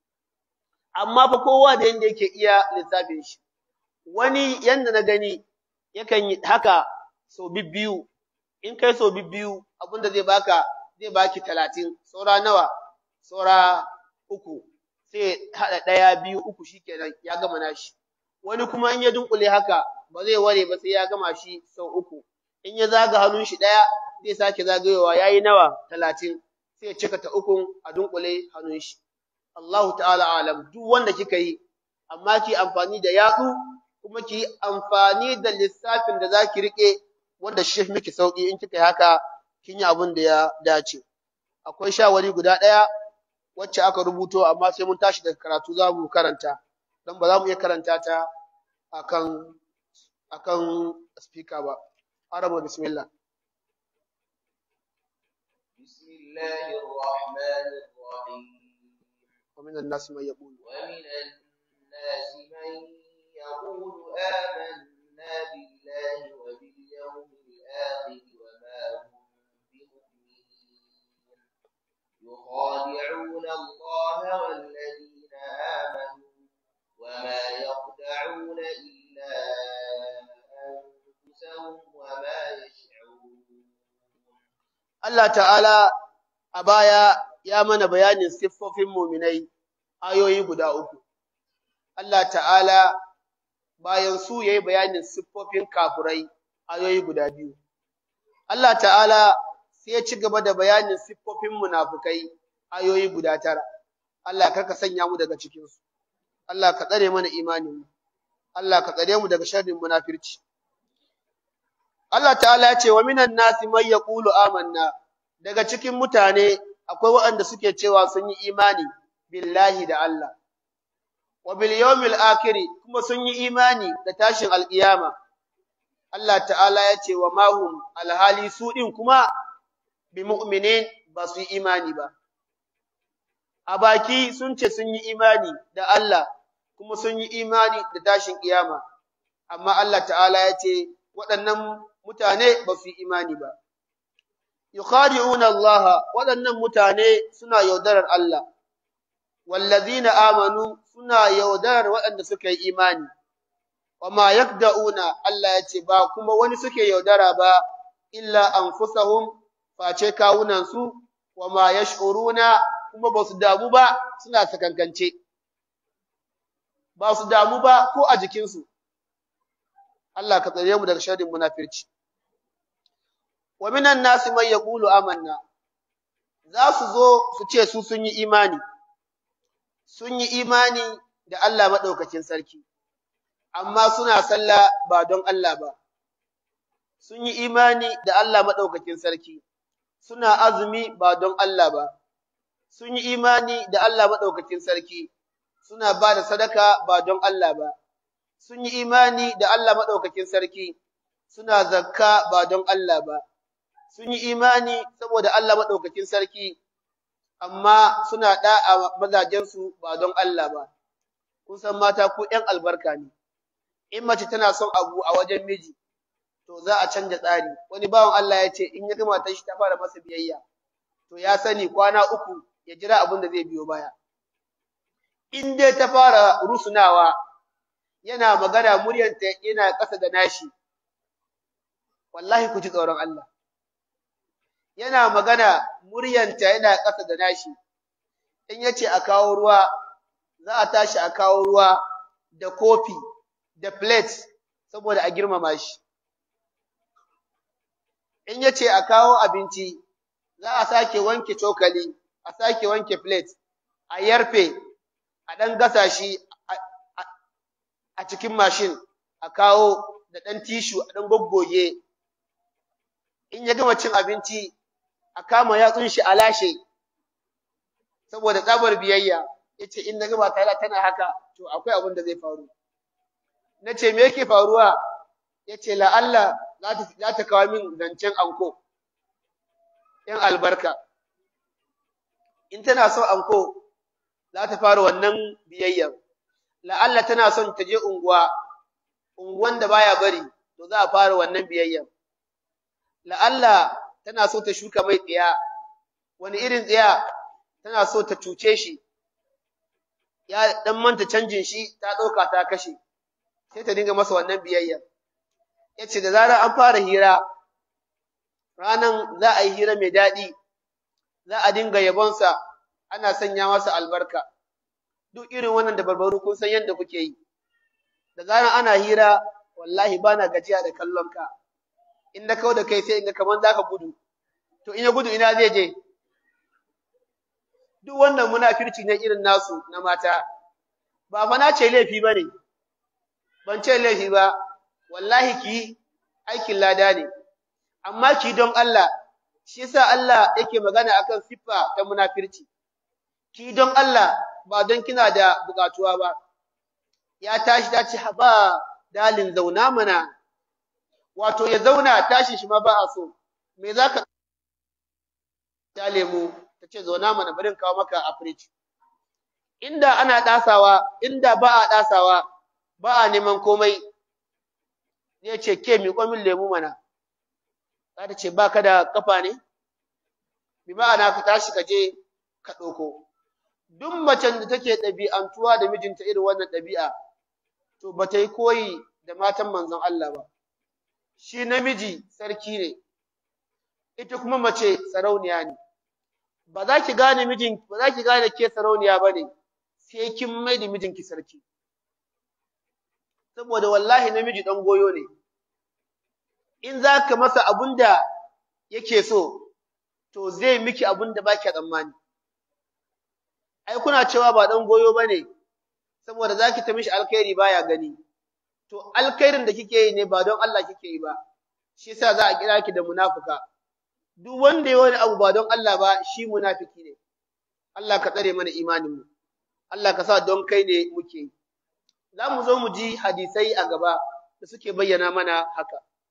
amma fa kowa da yanda yake iya lissafin shi wani yanda na gani yakan yi haka sau biyu in kai sau biyu abinda zai baka zai baki talatin saura nawa saura uku sai haɗa ɗaya biyu uku shikenan ya gama nashi wani kuma in ya dunkule haka ba zai ware ba sai ya gama shi sau uku in ya zaga hannun shi ɗaya zai sake zagayowa yayi nawa talatin sai ya cika ta ukun a dunkule hannun shi Allahu ta'ala alam duk wanda kika yi amma ki amfani da yatsu kuma ki amfani da lissafin da zaki rike wanda shi miki sauki in kika yi haka kin yi abin da ya dace akwai shawari guda ɗaya wacce aka rubuto amma sai mun tashi daga karatu za mu karanta dan ba za mu iya karanta ta akan akan speaker ba arama bismillah bismillahir rahmanir rahim ومن الناس من يقول ومن الناس من يقول آمنا بالله وباليوم الآخر وما هم بمؤمنين يخادعون الله والذين آمنوا وما يخدعون إلا أنفسهم وما يشعرون Allah ta'ala a baya ya mana bayanin siffofin muminai ayoyi guda uku. Allah ta'ala bayan su yayi bayanin siffofin kafurai ayoyi guda biyu. Allah ta'ala sai ya ci gaba da bayanin siffofin munafukai ayoyi guda tara. Allah karka sanya mu daga cikinsu. Allah ka tsare mana imanin mu. Allah ka tsare mu daga sharrin munafirci. Allah ta'ala ya ce wa minan nasi man yaqulu amanna daga cikin mutane akwai waɗanda suke cewa sun yi imani billahi da Allah wa bil yawmil akhir kuma sun yi imani da tashin alkiyama Allah ta'ala ya ce wa mahum alhali su ɗin kuma bi mu'minin ba su yi imani ba. A baki sun ce sun yi imani da Allah kuma sun yi imani da tashin ƙiyama, amma Allah ta'ala ya ce waɗannan mutane ba su yi imani ba. Yukhadi'una Allah waɗannan mutane suna yaudarar Allah, wallazina amanu suna yaudarar waɗanda suka yi imani. wama yakda'una Allah ya ce ba kuma wani suke yaudara ba illa anfusahum face kawunan su wama yash'uruna kuma ba su damu ba suna sakankance ba su damu ba ko a jikin su Allah ka tsare mu daga sharrin munafirci wa minan nasi man yaqulu amanna za su zo su ce su sun yi imani sun yi imani da Allah madaukakin sarki amma suna sallah ba don Allah ba. Sun yi imani da Allah maɗaukakin sarki, suna azumi ba don Allah ba. Sun yi imani da Allah maɗaukakin sarki, suna ba da sadaka ba don Allah ba. Sun yi imani da Allah maɗaukakin sarki, suna zakka ba don Allah ba. Sun yi imani saboda Allah maɗaukakin sarki, amma suna ɗa'a mazajensu ba don Allah ba. Kun san mata ku ‘yan albarka ne. in mace tana son abu a wajen miji to za a canja tsari wani bawan Allah ya ce in ya gama ta shi ta fara masa biyayya to ya sani kwana uku ya jira abin da zai biyo baya in dai ta fara rusunawa yana magana muryanta yana ƙasa da nashi wallahi ku ji tsoron Allah yana magana muryanta yana ƙasa da nashi in yace a kawo ruwa za a tashi a kawo ruwa da kofi da plate saboda a girmama shi. In ya ce a kawo abinci, za a sake wanke cokali, a sake wanke plate, a yarfe, a ɗan gasa shi a cikin mashin, a kawo da ɗan tishu a ɗan goggoge. In ya gama cin abinci, a kama yatsun shi a lashe, saboda tsabar biyayya, ya ce in na gaba tana haka, to akwai abin da zai faru. na ce me yake faruwa ya ce la'alla za ta kawo min zancen anko ‘yan albarka in tana son anko za ta fara wannan biyayyar la'alla tana son ta je unguwa unguwan da baya bari to za a fara wannan biyayyar la'alla tana so ta shuka mai tsiya wani irin tsiya tana so ta cuce shi ya dan manta canjin shi ta ɗauka ta kashe sai ta dinga masa wannan biyayya ya ce da zarar an fara hira ranan za a yi hira mai daɗi za a dinga yabonsa ana sanya masa albarka duk irin wannan da barbaru kun san yadda kuke yi da zarar ana hira wallahi bana gajiya da kallon ka in na kau da kai sai in ga kamar za ka gudu to in ya gudu ina zai je duk wannan munafirci ne irin nasu na mata ba fa na ce laifi ba ne ban ce laifi ba wallahi ki aikin lada ne amma ki don Allah shi yasa Allah yake magana akan siffa ta munafirci ki don Allah ba don kina da bukatuwa ba ya tashi ta ce haba dalin zauna mana wato ya zauna tashi shi ma ba a so me zaka ta lemu ta ce zauna mana bari kawo maka a fridge inda ana dasawa inda ba a dasawa ba a neman komai zai ce ke miƙo min lemu mana za ta ce ba ka da kafa ne bi ma'ana ka tashi ka je ka ɗauko duk macen da take ɗabi'antuwa da mijinta irin wannan ɗabi'a to ba ta yi koyi da matan manzon Allah ba shi namiji sarki ne ita kuma mace sarauniya ne ba za ki gane mijin ba za ki gane ke sarauniya ba ne sai kin mai da mijinki sarki saboda wallahi namiji dan goyo ne in za ka masa abun da yake so to zai miki abun da baki tsammani ai kuna cewa ba dan goyo bane saboda zaki ta mishi alkhairi baya gani to alkhairin da kike yi ne ba don Allah kike yi ba shi yasa za a kira ki da munafuka duk wanda ya wani abu ba don Allah ba shi munafiki ne Allah ka tsare mana imanin mu Allah ka sa don kai ne muke yi za mu zo mu ji hadisai a gaba da suke bayyana mana haka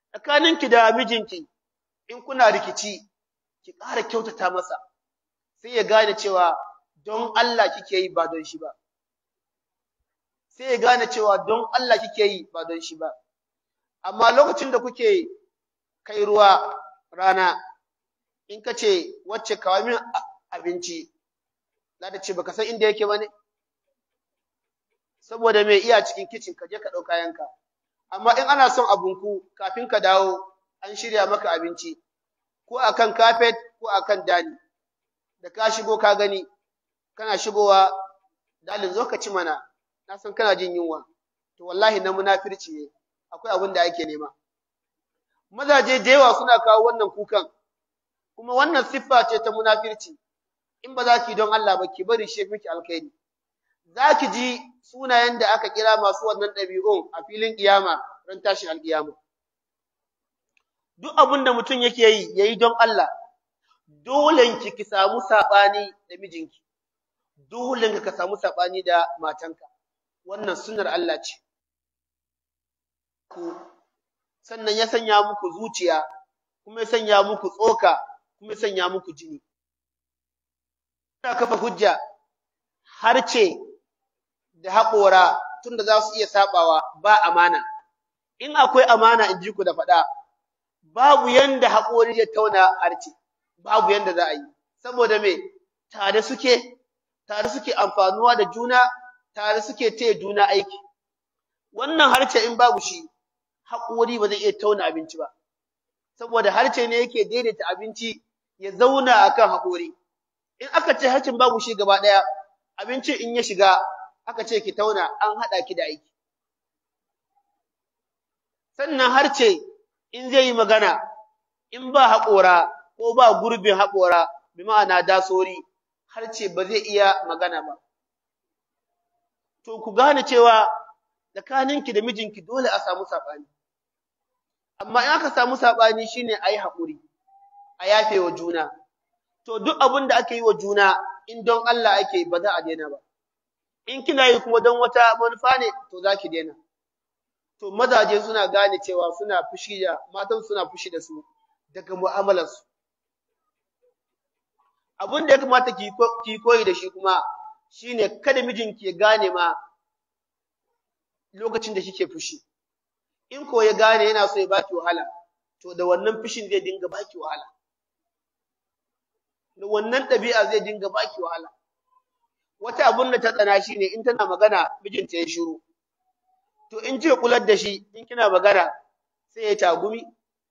tsakaninki da mijinki in kuna rikici ki ƙara kyautata masa sai ya gane cewa don Allah kike yi ba don shi ba sai ya gane cewa don Allah kike yi ba don shi ba amma lokacin da kuke kai ruwa rana in ka ce wacce kawo min abinci za ta ce baka san inda yake ba ne saboda mai iya cikin kicin ka je ka ɗau kayanka amma in ana son abunku kafin ka dawo an shirya maka abinci ko akan kafet ko akan dani da ka shigo ka gani kana shigowa dalin zo ka ci mana na san kana jin yunwa to wallahi na munafirci ne akwai abin da ake nema mazaje da yawa suna kawo wannan kukan kuma wannan siffa ce ta munafirci in ba za ki don Allah ba ki bari shi miki alkhairi za ki ji sunayen da aka kira masu wannan ɗabi'un a filin kiyama ran tashin alkiyama duk abin da mutum yake yi yayi don Allah dole ki ki samu sabani da mijinki dole ka samu sabani da matanka wannan sunnar Allah ce ku sannan ya sanya muku zuciya kuma ya sanya muku tsoka kuma ya sanya muku jini ina kafa hujja har ce da haƙora tunda za su iya sabawa ba amana in akwai amana in ji ku da faɗa babu yanda haƙori ya tauna harce babu yanda za a yi saboda me tare suke tare suke amfanuwa da juna tare suke taya juna aiki wannan harce in babu shi haƙori ba zai iya tauna abinci ba saboda harce ne yake daidaita abinci ya zauna akan haƙori in aka ce harcin babu shi gaba ɗaya abinci in ya shiga aka ce ki tauna an haɗa ki da aiki sannan harce in zai yi magana in ba haƙora ko ba gurbin haƙora bi ma'ana dasori harce ba zai iya magana ba to ku gane cewa tsakaninki da mijinki dole a samu saɓani amma in aka samu saɓani shine a yi haƙuri a yafe wa juna to duk abin da ake yi wa juna in don Allah ake ba za a daina ba in kina yi kuma don wata manufa ne to za ki daina to mazaje suna gane cewa suna fushi da matan suna fushi da su daga mu'amalarsu abin da ya kamata ki koyi da shi kuma shine kada mijinki ya gane ma lokacin da kike fushi in ko ya gane yana so ya baki wahala to da wannan fushin zai dinga baki wahala da wannan ɗabi'a zai dinga baki wahala wata abun da ta tsana shine in tana magana mijinta ya shiru to in ce kular da shi in kina magana sai ya tagumi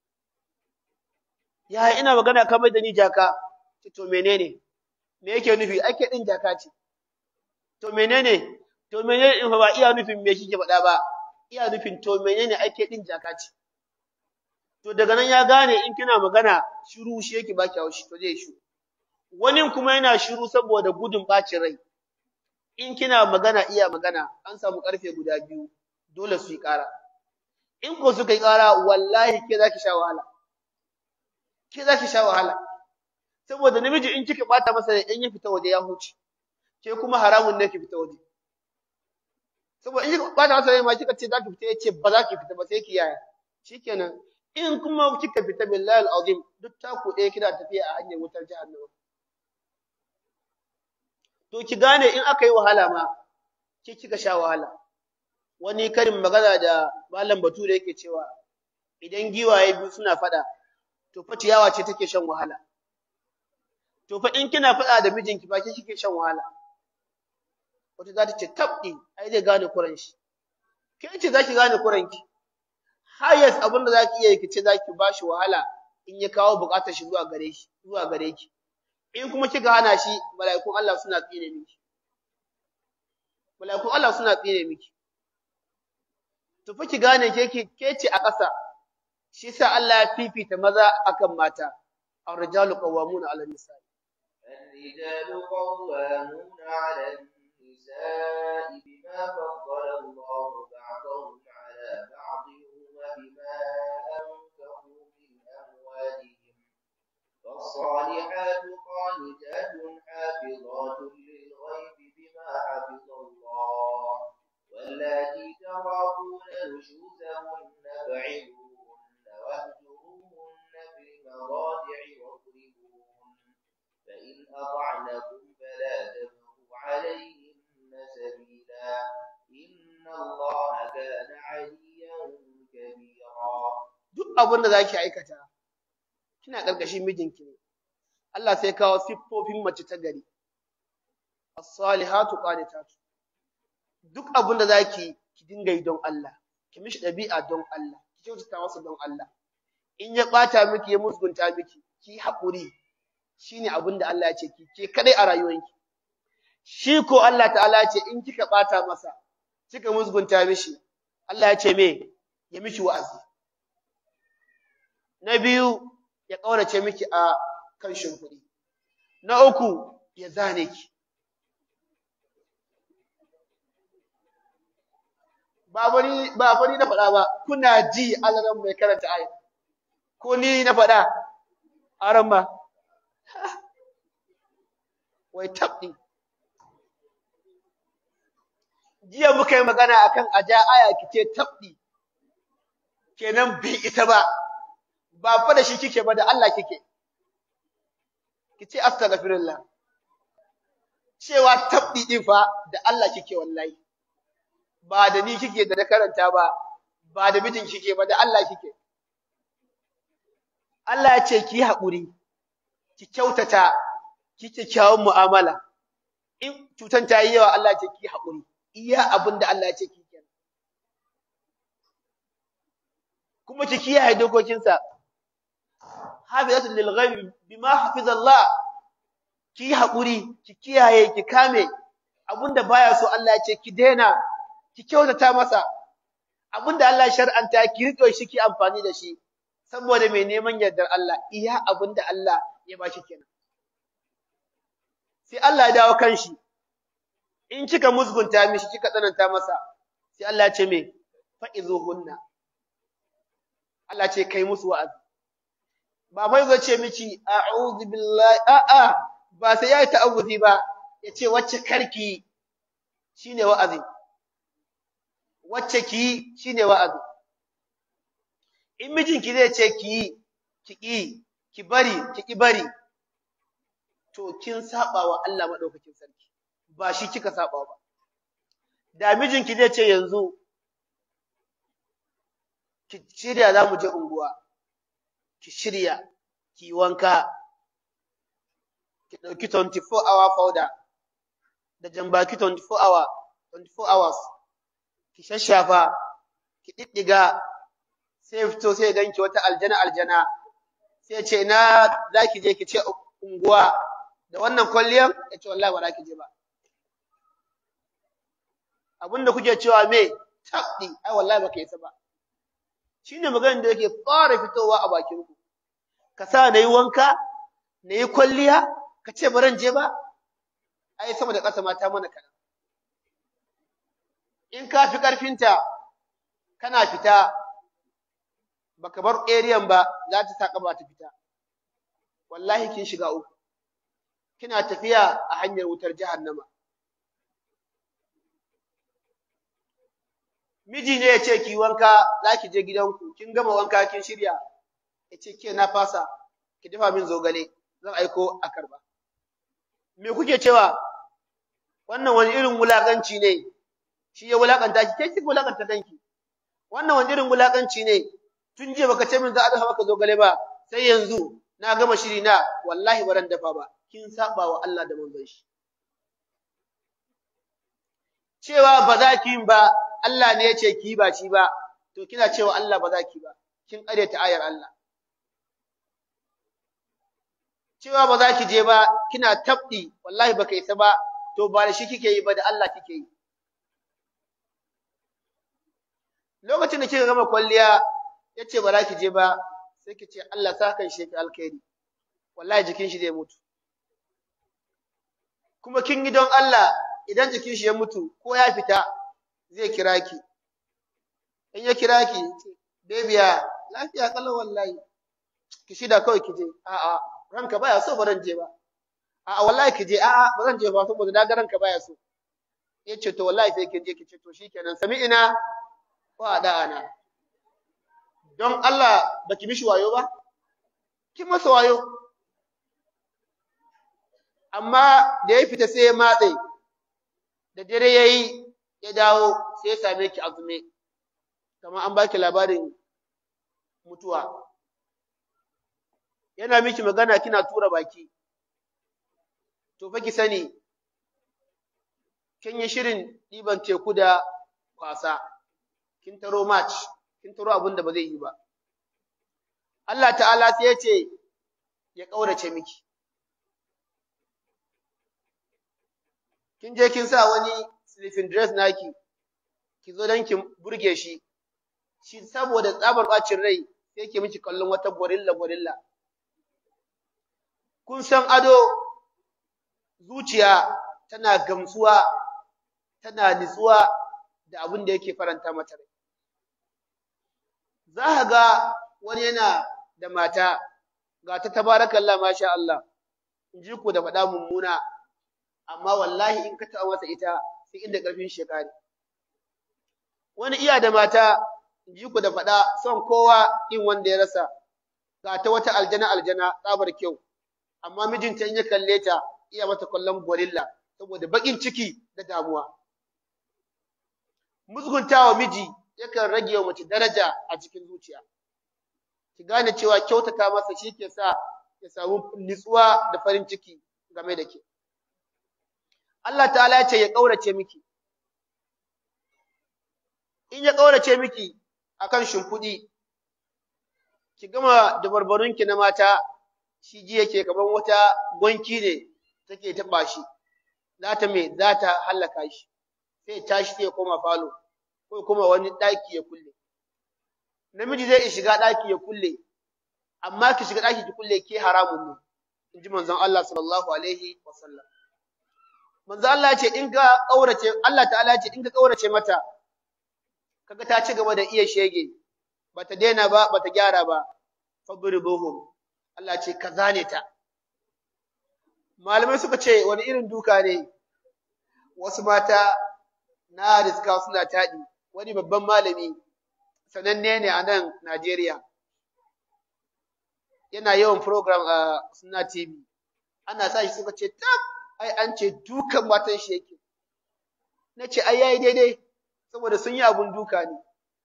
ya ina magana kamar da ni jaka to menene me yake nufi ake din jaka ce to menene to menene in ba iya nufin me kike faɗa ba iya nufin to menene ake din jaka ce to daga nan ya gane in kina magana shiru shi yake baki haushi to zai shiru wani kuma yana shiru saboda gudun bacin rai in kina magana iya magana an samu karfe guda biyu dole su yi ƙara in ko suka yi ƙara wallahi ke zaki sha wahala ke zaki sha wahala saboda namiji in kika bata masa in ya fita waje ya huce ke kuma haramun ne ki fita waje saboda in kika bata masa ma kika ce zaki fita yace ba za ki fita ba sai ki yaya shikenan in kuma kika fita billahi alazim duk taku ɗaya kina tafiya a hanyar wutar jahannama to ki gane in aka yi wahala ma ke kika sha wahala wani karin magana da malam bature yake cewa idan giwaye biyu suna fada to fa ciyawa ce take shan wahala to fa in kina fada da mijinki ba ke kike shan wahala wata za ta ce tabdi ai zai gane kuran shi ke ce zaki gane kuran ki highest abin da zaki iya ki ce zaki bashi wahala in ya kawo bukatar shi zuwa gare shi zuwa gare ki in kuma kika hana shi mala'ikun Allah suna tsine miki mala'ikun Allah suna tsine miki to fa ki gane ke ke ce a ƙasa shi sa Allah ya fifita maza akan mata ar-rijalu qawwamuna 'ala an-nisa الرجال قوامون على النساء بما فضل الله بعضهم على بعض وبما أنفقوا من أموالهم فالصالحات قانتات حافظات للغيب بما حفظ الله واللاتي تخافون نشوزهن فعظوهن فإن أطعنكم فلا تبغوا عليهن سبيلا إن الله كان عليا كبيرا duk abin da zaki aikata kina karkashin mijinki ne Allah sai kawo siffofin mace ta gari as-salihatu qanitatu duk abin da zaki ki dinga yi don Allah ki mishi dabi'a don Allah ki kyautata masa don Allah in ya bata miki ya musgunta miki ki haƙuri shine abin da Allah ya ce ki ke kadai a rayuwanki shi ko Allah ta'ala ya ce in kika bata masa kika musgunta mishi Allah ya ce me ya miki wa'azi na biyu ya ƙaurace miki a kan shimfiɗi na uku ya zane ki ba bari ba bari na faɗa ba kuna ji alaran mai karanta aya ko ni na faɗa aran ba wai tabdi jiya muka yi magana akan aja aya kice tabdi kenan bai ita ba ba fa da shi kike ba da Allah kike kice astaghfirullah cewa tabdi din fa da Allah kike wallahi ba da ni kike da na karanta ba ba da mijin kike ba da Allah kike Allah ya ce ki haƙuri ki kyautata ki kyawun mu'amala in cutan ta yi yawa Allah ya ce ki haƙuri iya abin da Allah ya ce ki kenan kuma ki kiyaye dokokinsa hafizatul lil ghaib bima hafiza Allah ki haƙuri ki kiyaye ki kame abinda baya so Allah ya ce ki daina ki kyautata masa abinda Allah ya shar'anta ki rike shi ki amfani da shi saboda mai neman yardar Allah iya abinda Allah ya bashi kenan sai Allah ya dawo kanshi in kika musgunta mishi kika tsananta masa sai Allah ya ce me fa'izuhunna Allah ce kai musu wa'azi ba mai zo ce miki a'udhu billahi a'a ba sai yayi ta'awuzi ba yace wacce karki shine wa'azi wacce ki shine wa'azi in mijinki zai ce ki ki ki ki bari ki ki bari to kin saba wa Allah madaukakin sarki ba shi kika saba ba da mijinki zai ce yanzu ki shirya za mu je unguwa ki shirya ki wanka ki ɗauki 24 hour powder da jambaki 24 hour 24 hours ki shashafa ki ɗiɗɗiga sai fito sai ganki wata aljana aljana sai ce na za ki je ki ce unguwa da wannan kwalliyan ya ce wallahi ba za ki je ba abinda kuke cewa me tabdi ai wallahi baka yi ba shine maganar da yake fara fitowa a bakin ku ka sa nayi wanka nayi kwalliya ka ce baran je ba ai sama da ƙasa mata mana kana in ka fi karfinta kana fita baka bar area ba za ta saka ba ta fita wallahi kin shiga uku kina tafiya a hanyar wutar jahannama miji ne ya ce ki wanka za ki je gidanku kin gama wanka kin shirya ya ce ke na fasa ki dafa min zogale zan aiko a karba me kuke cewa wannan wani irin wulakanci ne shi ya wulakanta ki kai ki wulakanta danki wannan wani irin wulakanci ne tun jiya baka ce min za a dafa maka zogale ba sai yanzu na gama shiri na wallahi baran dafa ba kin saba wa Allah da manzon shi cewa ba za ki ba Allah ne ya ce ki ba shi ba, to kina cewa Allah ba za ki ba, kin ta ayar Allah. Cewa ba za ki je ba, kina tabdi, wallahi baka isa ba, to ba da shi kike yi ba da Allah kike yi. Lokacin da kika gama kwalliya, ya ce ba za ki je ba, sai ki ce Allah sa kan shi alkhairi, wallahi jikin shi zai mutu. Kuma kin yi don Allah idan jikin shi ya mutu ko ya fita, zai kira ki in ya kira ki bebiya lafiya kallon wallahi ki shida kawai ki je a'a ranka baya so ba zan je ba a'a wallahi ki je a'a ba zan je ba saboda na ga ranka baya so yace to wallahi sai ki je ki ce to shikenan sami'ina wa da'ana don Allah baki mishi wayo ba ki masa wayo amma da ya fita sai ya matse da dare ya yi ya dawo sai ya same ki azume kamar an baki labarin mutuwa yana miki magana kina tura baki to fa ki sani kin yi shirin ɗiban teku da kwasa kin taro match kin taro abin da ba zai yi ba Allah ta'ala sai ya ce ya ƙaurace miki kin je kin sa wani sleeping dress naki ki zo don ki burge shi shi saboda tsabar bacin rai sai ke miki kallon wata gorilla gorilla kun san ado zuciya tana gamsuwa tana nitsuwa da abin da yake faranta mata rai za ka ga wani yana da mata ga ta tabarakallah masha Allah in ji ku da faɗa mummuna amma wallahi in ka taɓa masa ita sai inda ƙarfin shekari wani iya da mata in ji ku da faɗa son kowa in wanda ya rasa ga ta wata aljana aljana tsabar kyau amma mijinta in ya kalle ta iya mata kallon gorilla saboda baƙin ciki da damuwa musguntawa miji yakan rage wa mace daraja a cikin zuciya ki gane cewa kyautata masa shi ke sa ya samu nutsuwa da farin ciki game da ke Allah ta'ala ya ce ya ƙaurace miki in ya ƙaurace miki akan shimfiɗi ki gama dabarbarunki na mata shi ji yake kaman wata gwanki ne take taɓa shi za ta me za ta hallaka shi sai tashi sai ya koma falo ko kuma wani ɗaki ya kulle namiji zai iya shiga ɗaki ya kulle amma ki shiga ɗaki ki kulle ke haramun ne in ji manzon Allah sallallahu alaihi wasallam manzon Allah ya ce in ka ƙaurace Allah ta'ala ya ce in ka ƙaurace mata kaga ta ci gaba da iya shege bata daina ba bata gyara ba fadribuhum Allah ce ka zane ta malamai suka ce wani irin duka ne wasu mata na riska suna taɗi wani babban malami sananne ne a nan Najeriya yana yawan program a Sunna TV ana sa shi suka ce tak ai an ce dukan matan shi yake na ce ai yayi daidai saboda sun yi abun duka ne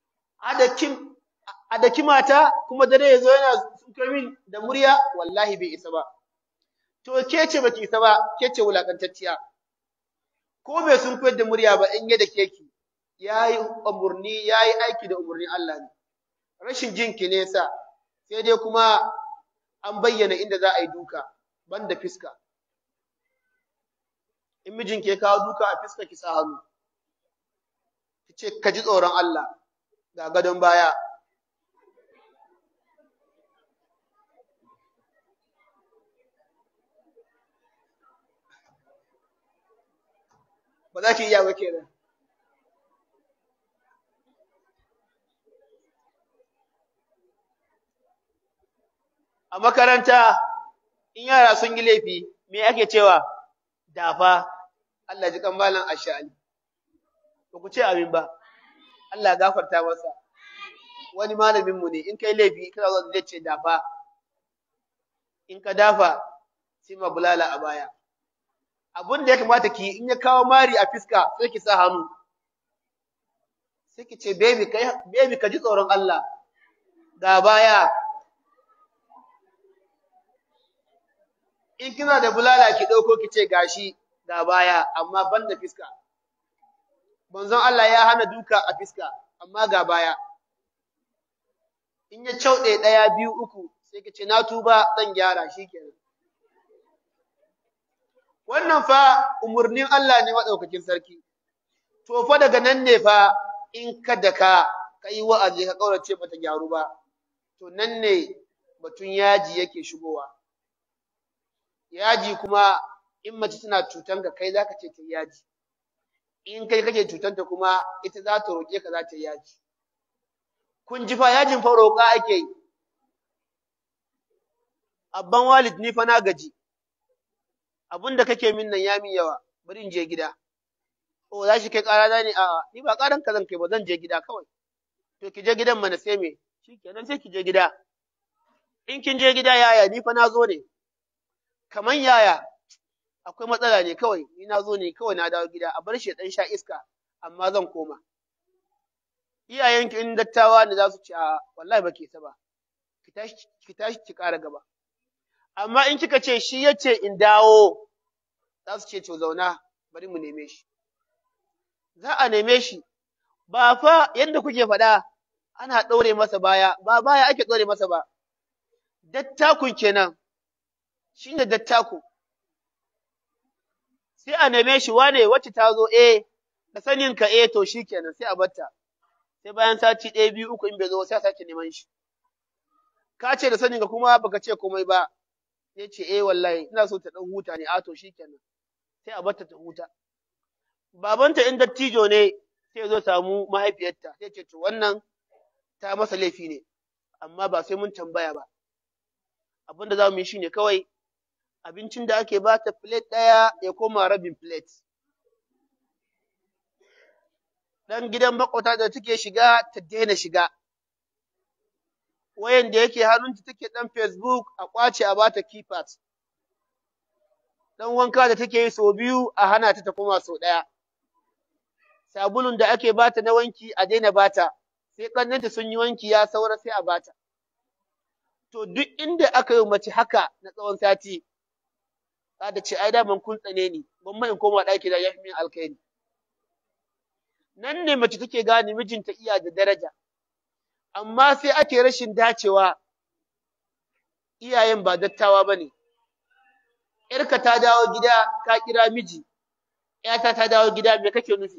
a daki mata kuma dare ya zo yana sunkar min da murya wallahi bai isa ba to ke ce baki isa ba ke ce wulakantacciya ko bai sun koyar da murya ba in ya da keki yayi umurni yayi aiki da umurnin Allah ne rashin jin ki ne sa sai dai kuma an bayyana inda za a yi duka banda fiska in mijin ke kawo duka a fiska ki sa hannu ki ce ka ji tsoron Allah ga gadon baya ba za ki iya ba kenan a makaranta in yara sun yi laifi me ake cewa dafa Allah ji kan malam ashali ba ku ce amin ba Allah gafarta masa wani malamin mu ne in kai laifi kana zo zai ce dafa in ka dafa sai ma bulala a baya abin da ya kamata ki in ya kawo mari a fiska sai ki sa hannu sai ki ce baby kai baby ka ji tsoron Allah ga baya in kina da bulala ki dauko ki ce gashi ga baya amma ban da fiska manzon Allah ya hana duka a fiska amma ga baya in ya cauɗe ɗaya biyu uku sai ki ce na tuba zan gyara shikenan wannan fa umurnin Allah ne madaukakin sarki to fa daga nan ne fa in ka da ka kai wa'azi ka kaurace bata gyaru ba to nan ne batun yaji yake shigowa yaji kuma in mace tana cutan ka kai zaka ce ta yaji in kai kake cutanta kuma ita za ta roke ka za ta yaji kun ji fa yajin fa roƙa ake yi abban walid ni fa na gaji abin da kake min nan ya min yawa bari in je gida o za shi kai ƙara na ne a'a ni ba ƙaran ka zan kai ba zan je gida kawai to ki je gidan mana sai me shikenan sai ki je gida in kin je gida yaya ni fa na zo ne kaman yaya akwai matsala ne kawai ni na zo ne kawai na dawo gida a bar shi ya dan sha iska amma zan koma iyayenki in dattawa ne za su ce a wallahi ba ke ta ba ki tashi ki tashi ki ƙara gaba amma in kika ce shi yace in dawo za su ce to zauna bari mu neme shi za a neme shi ba fa yadda kuke faɗa ana ɗaure masa baya ba baya ake ɗaure masa ba dattakun kenan shine dattakun sai a neme shi wane wacce ta zo eh da sanin ka eh to shikenan sai a batta sai bayan sati ɗaya biyu uku in bai zo sai a sake neman shi ka ce da sanin ka kuma baka ce komai ba ya ce eh wallahi ina so ta ɗan huta ne a to shikenan sai a batta ta huta babanta in dattijo ne sai zo samu mahaifiyarta sai ce to wannan ta masa laifi ne amma ba sai mun tambaya ba abin da za mu yi shine kawai abincin da ake ba ta plate ɗaya ya koma rabin plate dan gidan makwata da take shiga ta daina shiga wayan da yake hannunta take dan facebook a kwace a bata keypad dan wanka da take yi sau biyu a hana ta ta koma sau ɗaya sabulun da ake bata na wanki a daina bata sai ƙannenta sun yi wanki ya saura sai a bata to duk inda aka yi mace haka na tsawon sati za ta ce ai daman kun tsane ni ban mai in koma ɗaki da yafi min alkhairi nan ne mace take gane mijinta iya da daraja amma sai ake rashin dacewa iyayen ba dattawa ba ne ‘yarka ta dawo gida ka kira miji, ‘yata ta dawo gida me kake nufi?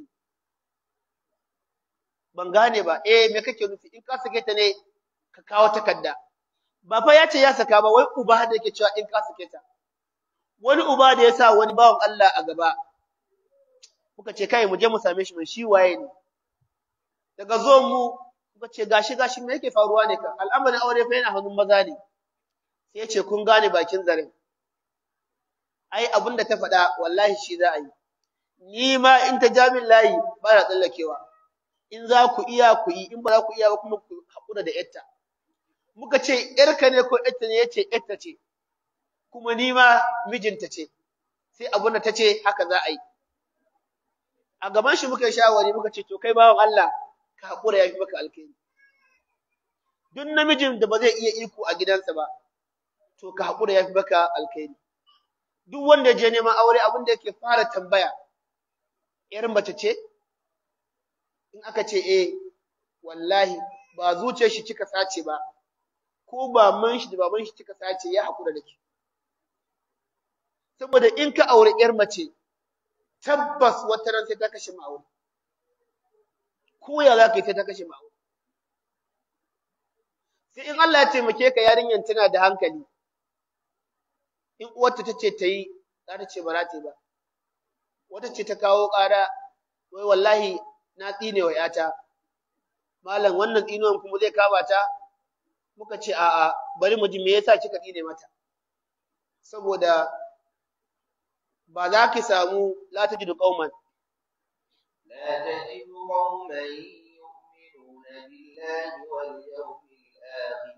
Ban gane ba, eh me kake nufi, in ka sake ta ne ka kawo takarda. Ba fa ya ce ya saka ba, wai uba da yake cewa in ka sake ta. Wani uba da ya sa wani bawan Allah a gaba, muka ce kai mu je mu same shi mai shi waye ne. Daga zo mu muka ce gashi gashi me yake faruwa ne ka, al'amarin aure fa yana hannun maza ne. Sai ya ce kun gane bakin zaren. ai abin da ta faɗa wallahi shi za a yi ni ma in ta jamin layi ba na tsallakewa in za ku iya ku yi in ba za ku iya ba kuma ku haƙura da yarta muka ce yarka ne ko yarta ne yace yarta ce kuma ni ma mijinta ce sai abin da ta ce haka za a yi a gaban shi muka yi shawari muka ce to kai bawan Allah ka haƙura ya fi maka alkhairi duk namijin da ba zai iya iko a gidansa ba to ka haƙura ya fi maka alkhairi duk wanda ya je neman aure abin da yake fara tambaya ‘yar mace ce? In aka ce, eh, wallahi, ba zuciyar shi kika sace ba, ko ba man shi da baban shi kika sace ya haƙura da ke. Saboda in ka aure ‘yar mace, tabbas wata ran sai ta kashe ma'aure. Ko ya za ka yi sai ta kashe ma'aure. Sai in Allah ya taimake ka yarinyar tana da hankali, in uwarta ta ce ta yi za ta ce ba za ta yi ba wata ce ta kawo ƙara wai wallahi na tsine wa ‘yata malam wannan tsinuwan kuma zai kama ta muka ce a'a bari mu ji me yasa kika tsine mata saboda ba za ki samu la tajidu qauman لا تجد قوما يؤمنون بالله واليوم الآخر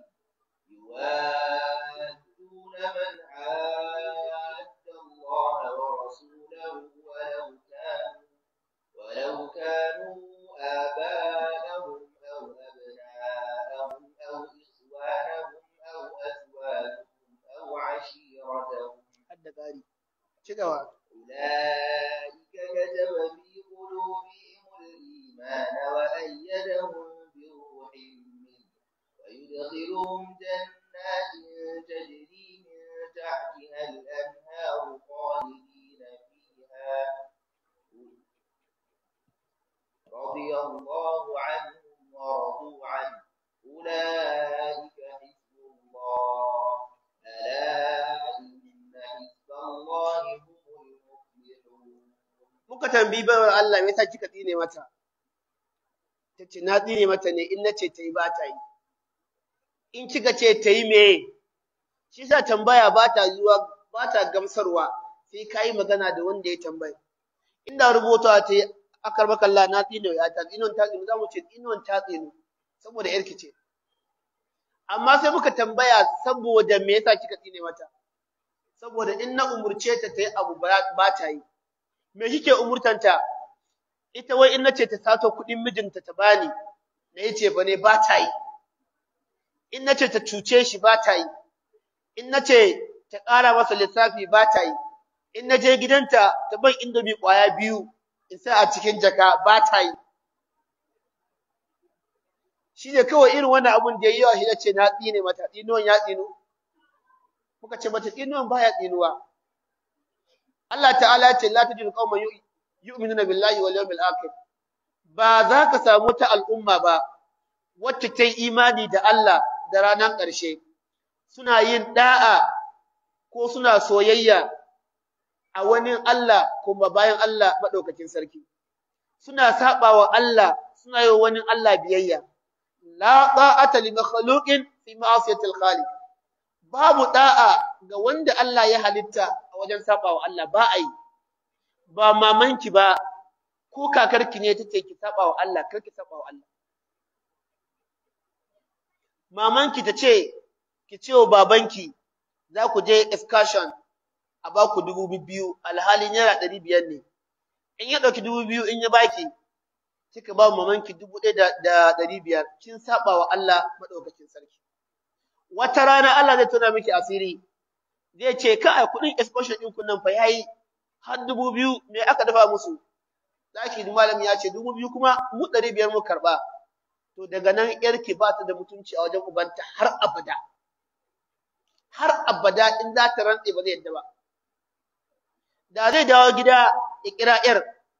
يوادون من عاد الله ورسوله ولو كانوا ولو كانوا آباءهم أو أبناءهم أو إخوانهم أو أزواجهم أو عشيرتهم hadda ƙari ci gaba أولئك كتب في قلوبهم الإيمان وأيدهم بروح منه ويدخلهم جنات تجري من تحتها الأنهار خالدين فيها رضي الله عنهم ورضوا عنه أولئك حزب الله ألا إن حزب الله هم المفلحون muka tambayi baiwar Allah me yasa kika tsine mata tace na tsine mata ne in nace tayi ba ta yi in kika ce tayi me shi yasa tambaya ba ta zuwa ba ta gamsarwa sai kai magana da wanda ya tambaya inda rubuta ta yi akar maka Allah na tsine ya ta tsinon ta tsino zamu ce tsinon ta tsino saboda yarki ce amma sai muka tambaya saboda me yasa kika tsine mata saboda in na umurce ta ta yi abu ba ta yi me kike umurtanta ita wai in nace ta sato kuɗin mijinta ta bani na yace ba ne ba ta yi in nace ta cuce shi ba ta yi in nace ta ƙara masa lissafi ba ta yi in naje gidanta ta ban indomi ƙwaya biyu in sa a cikin jaka ba ta yi shi ne kawai irin wannan abun da ya yi yawa shi ce na tsine mata tsinuwan ya tsinu muka ce mata tsinuwan baya tsinuwa Allah ta'ala ya ce la tajidu qauman yu'minuna billahi wal yawmil akhir ba za ka samu ta al'umma ba wacce ta yi imani da Allah da ranar ƙarshe suna yin da'a ko suna soyayya a wani Allah kuma bayan Allah madaukakin sarki suna sabawa Allah suna yi wani Allah biyayya la ta'ata li makhluqin fi ma'siyatil khaliq babu da'a ga wanda Allah ya halitta a wajen sabawa Allah ba ai ba mamanki ba ko kakarki ne tace ki sabawa Allah kar ki sabawa Allah mamanki tace ki ce wa babanki za ku je excursion a ba ku dubu biyu alhalin naira ɗari biyar ne in ya ɗauki dubu biyu in ya baki kika ba mamanki dubu ɗaya da ɗari biyar kin saba wa Allah maɗaukakin sarki wata rana Allah zai tuna miki asiri zai ce ka a kuɗin excursion ɗin kun nan fa yayi har dubu biyu me aka dafa musu zaki malami ya ce dubu biyu kuma mu ɗari biyar mu karɓa to daga nan yarki ba ta da mutunci a wajen ubanta har abada har abada in za ta rantse ba zai yadda ba da zai dawo gida ya kira yar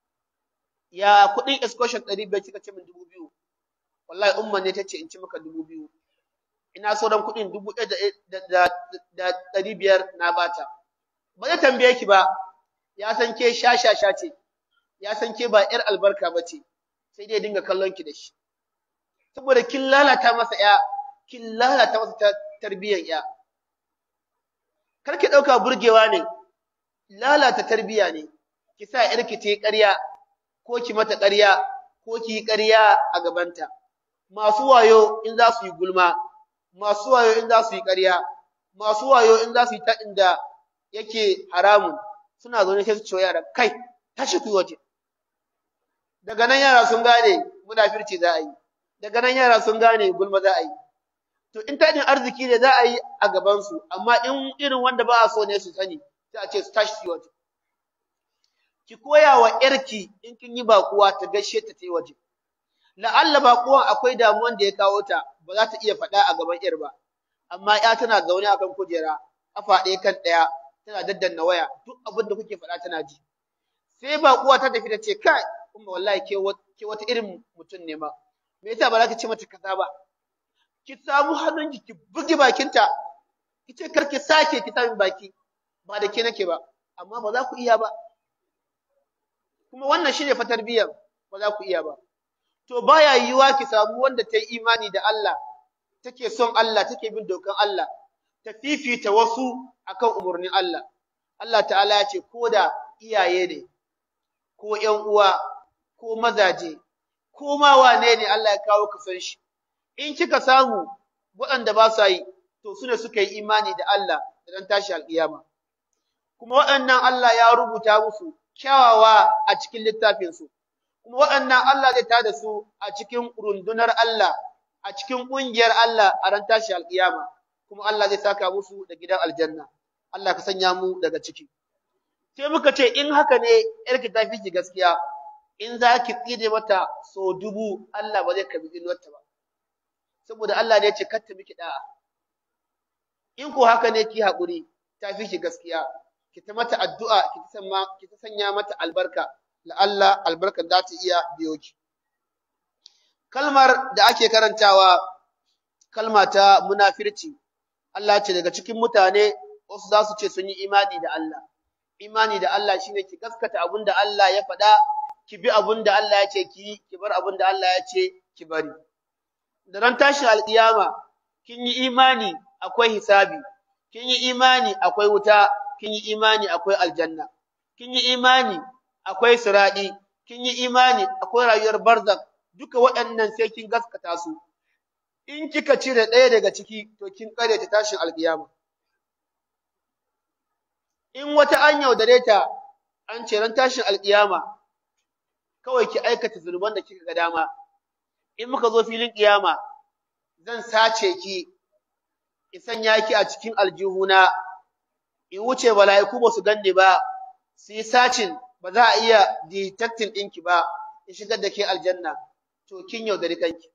ya kuɗin excursion ɗari biyar kika ce min dubu biyu wallahi umma ne ta ce in ci maka dubu biyu ina so dan kuɗin dubu ɗaya da ɗari biyar na bata ba zai tambaye ki ba ya san ke sha sha sha ce ya san ke ba yar albarka ba ce sai dai dinga kallon ki da shi saboda kin lalata masa ya kin lalata masa tarbiyyar ya kar ki ɗauka burgewa ne lalata tarbiyya ne ki sa yarki ta yi ƙarya ko ki mata ƙarya ko ki yi ƙarya a gabanta masu wayo in za su yi gulma masu wayo in za su yi ƙarya masu wayo in za su yi taɗin da yake haramun suna zaune sai su ce yara kai tashi ku waje daga nan yara sun gane munafirci za a yi daga nan yara sun gane gulma za a yi to in taɗin arziki ne za a yi a gabansu amma in irin wanda ba a so ne su sani sai a ce su tashi su waje ki koya wa ‘yarki in kin yi baƙuwa ta gaishe ta ta yi waje. La'alla baƙuwan akwai damuwan da ya kawo ta, ba za ta iya faɗa a gaban ‘yar ba, amma ‘ya tana zaune a kan kujera, ƙafa ɗaya kan ɗaya, tana daddanna waya, duk abin da kuke faɗa tana ji. Sai baƙuwa ta tafi ta ce, kai, kuma wallahi ke wata irin mutum ne ma, me yasa ba za ka ce mata kaza ba? Ki samu hannunki ki buge bakinta, ki ce kar ki sake ki sami baki, ba da ke nake ba, amma ba za ku iya ba. kuma wannan shine fa tarbiyyar ba za ku iya ba to baya yiwuwa ki samu wanda ta yi imani da Allah take son Allah take bin dokan Allah ta fifita wasu akan umarnin Allah Allah ta'ala ya ce ko da iyaye ne ko ƴan uwa ko mazaje ko ma wane ne Allah ya kawo ka san shi in kika samu waɗanda ba sa yi to su ne suka yi imani da Allah da dan tashi alƙiyama kuma waɗannan Allah ya rubuta musu kyawawa a cikin littafinsu, kuma waɗannan Allah zai tada su a cikin rundunar Allah, a cikin ƙungiyar Allah a ran tashi alƙiyama, kuma Allah zai saka musu da gidan aljanna. Allah ka sanya mu daga ciki. Sai muka ce in haka ne ‘yarki ta fi ki gaskiya, in za ki tsine mata so dubu Allah ba zai karbi tsinuwarta ba. Saboda Allah ne ya ce kar ta miki da'a. In ko haka ne ki haƙuri ta fi ki gaskiya. ki ta mata addu'a ki ta sanya mata albarka la'alla albarkar za ta iya biyo ki kalmar da ake karantawa kalma ta munafirci Allah ce daga cikin mutane wasu za su ce sun yi imani da Allah imani da Allah shine ki gaskata abin da Allah ya faɗa ki bi abin da Allah ya ce ki ki bar abin da Allah ya ce ki bari da ran tashin alƙiyama kin yi imani akwai hisabi kin yi imani akwai wuta kin yi imani akwai aljanna, kin yi imani akwai siraɗi, kin yi imani akwai rayuwar barzak, duka waɗannan sai kin gaskata su. In kika cire ɗaya daga ciki, to kin ƙare ta tashin alƙiyama. in wata an yaudare ta an ce ran tashin alkiyama kawai ki aikata zunuban da kika ga dama in muka zo filin kiyama zan sace ki in sanya ki a cikin aljihuna in wuce mala'iku ba su ganni ba su yi sacin ba za a iya detecting ɗinki ba in shigar da ke aljanna to kin yaudari kanki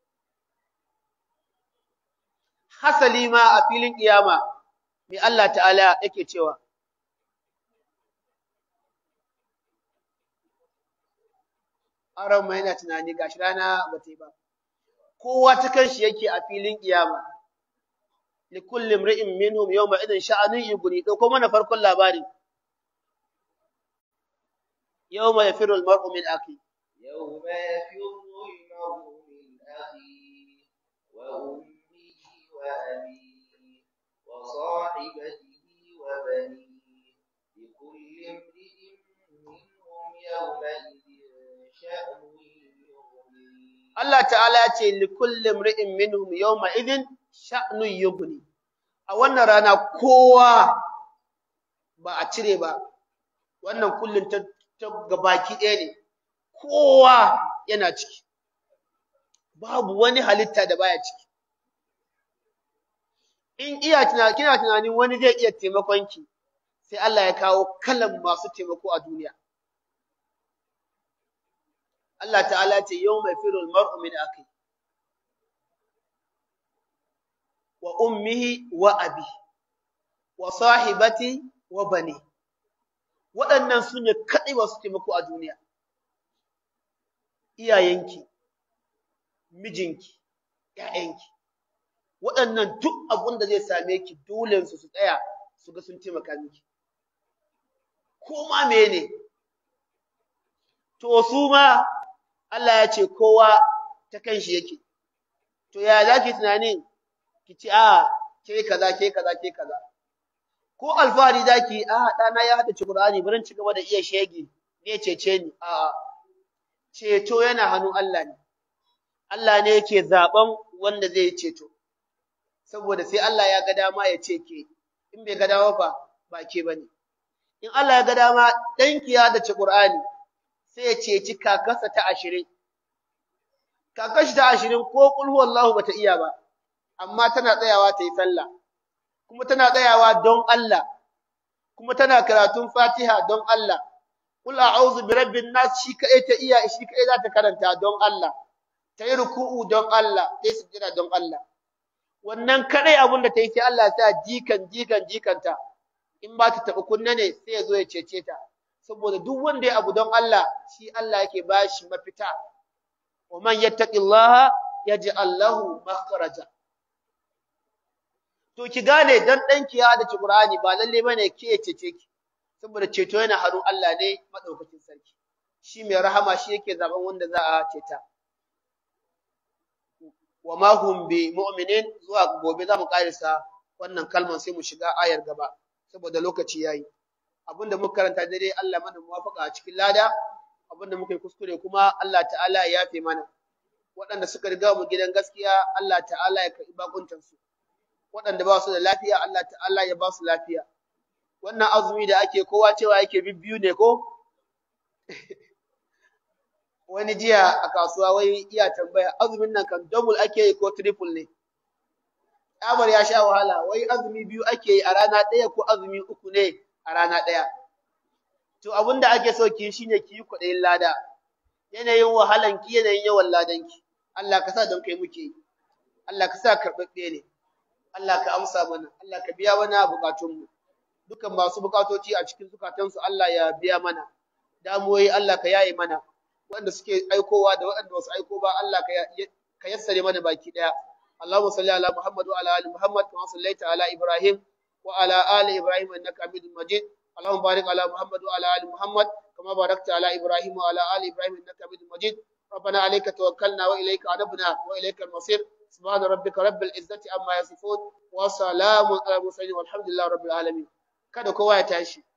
hasali ma a filin kiyama mai Allah ta'ala yake cewa aron mai yana tunani gashi rana ba ta yi ba kowa ta kanshi yake a filin kiyama li kulli imri'in minhum yawma idin sha'anun yughni dauko mana farkon labarin yawma yafiru al-mar'u min akhi يوم يفر المرء من أخيه وأمه وأبيه وصاحبته وبنيه لكل امرئ منهم يومئذ شأن يغنيه Allah ta'ala ya ce li kulli imri'in minhum yawma idin sha'nun yughni a wannan rana kowa ba a cire ba wannan kullun ta, ta gabaki ɗaya ne kowa yana ciki babu wani halitta da baya ciki in iya tuna kina tunanin wani zai iya taimakon ki sai Allah ya kawo kalan masu taimako a duniya Allah ta'ala ce yawma firul mar'u min akhi wa ummihi wa abi wa sahibati wa bani waɗannan su ne kaɗai masu taimako a duniya iyayenki mijinki ƴaƴanki waɗannan duk abin da zai same ki dole su su tsaya su ga sun taimaka miki ko ma mene to su ma Allah ya ce kowa ta kanshi yake to ya zaki tunanin ki ci a ke kaza ke kaza ke kaza ko alfahari zaki a ɗana ya hada ci Qur'ani bari ci gaba da iya shege ne cece ni a ceto yana hannun Allah ne Allah ne yake zaben wanda zai ceto saboda sai Allah ya ga dama ya ce ke in bai ga dama ba ba ke bane in Allah ya ga dama danki ya da ci Qur'ani sai ya ceci kakarsa ta ashirin kakashi ta ashirin ko kul huwallahu bata iya ba amma tana tsayawa ta yi sallah kuma tana tsayawa don Allah kuma tana karatun Fatiha don Allah kul a'udhu bi rabbin nas shi kai ta iya shi kai za ta karanta don Allah ta yi ruku'u don Allah ta yi sujjada don Allah wannan kadai abin da ta yi sai Allah ya sa jikan jikan jikanta in ba ta taɓa kunne ne sai ya zo ya cece ta saboda duk wanda ya abu don Allah shi Allah yake bashi mafita wa man yattaqillaha yaj'al lahu makhraja to ki gane dan danki ya da Qur'ani ba lalle bane ke cece ki saboda ceto yana hannun Allah ne madaukakin sarki shi mai rahama shi yake zaben wanda za a ceta wa ma hum bi mu'minin zuwa gobe za mu karisa wannan kalman sai mu shiga ayar gaba saboda lokaci yayi abinda muka karanta daidai Allah mana muwafaka a cikin lada abinda muka yi kuskure kuma Allah ta'ala ya yafe mana waɗanda suka riga mu gidan gaskiya Allah ta'ala ya karɓi bakuntan su waɗanda ba su da lafiya Allah ta'ala ya ba su lafiya wannan azumi da ake kowa cewa yake bibbiyu ne ko wani jiya a kasuwa wai iya tambaya azumin nan kan double ake yi ko triple ne Amar ya sha wahala wai azumi biyu ake yi a rana ɗaya ko azumi uku ne a rana ɗaya. To abin da ake so ki shine ki yi kuɗin lada, yanayin wahalan ki yanayin yawan ladan ki. Allah ka sa don kai muke yi, Allah ka sa karɓaɓɓe ne, Allah ka amsa mana, Allah ka biya mana buƙatunmu. Dukan masu buƙatoci a cikin zukatansu Allah ya biya mana, damuwoyi Allah ka yaye mana, wanda suke aikowa da waɗanda wasu aiko ba Allah ka yassare mana baki ɗaya. اللهم صل على محمد وعلى ال محمد كما صليت على ابراهيم وعلى ال ابراهيم انك حميد مجيد اللهم بارك على محمد وعلى ال محمد كما باركت على ابراهيم وعلى ال ابراهيم انك حميد مجيد ربنا عليك توكلنا واليك انبنا واليك المصير سبحان ربك رب العزه عما يصفون وسلام على المرسلين والحمد لله رب العالمين kada kowa ya tashi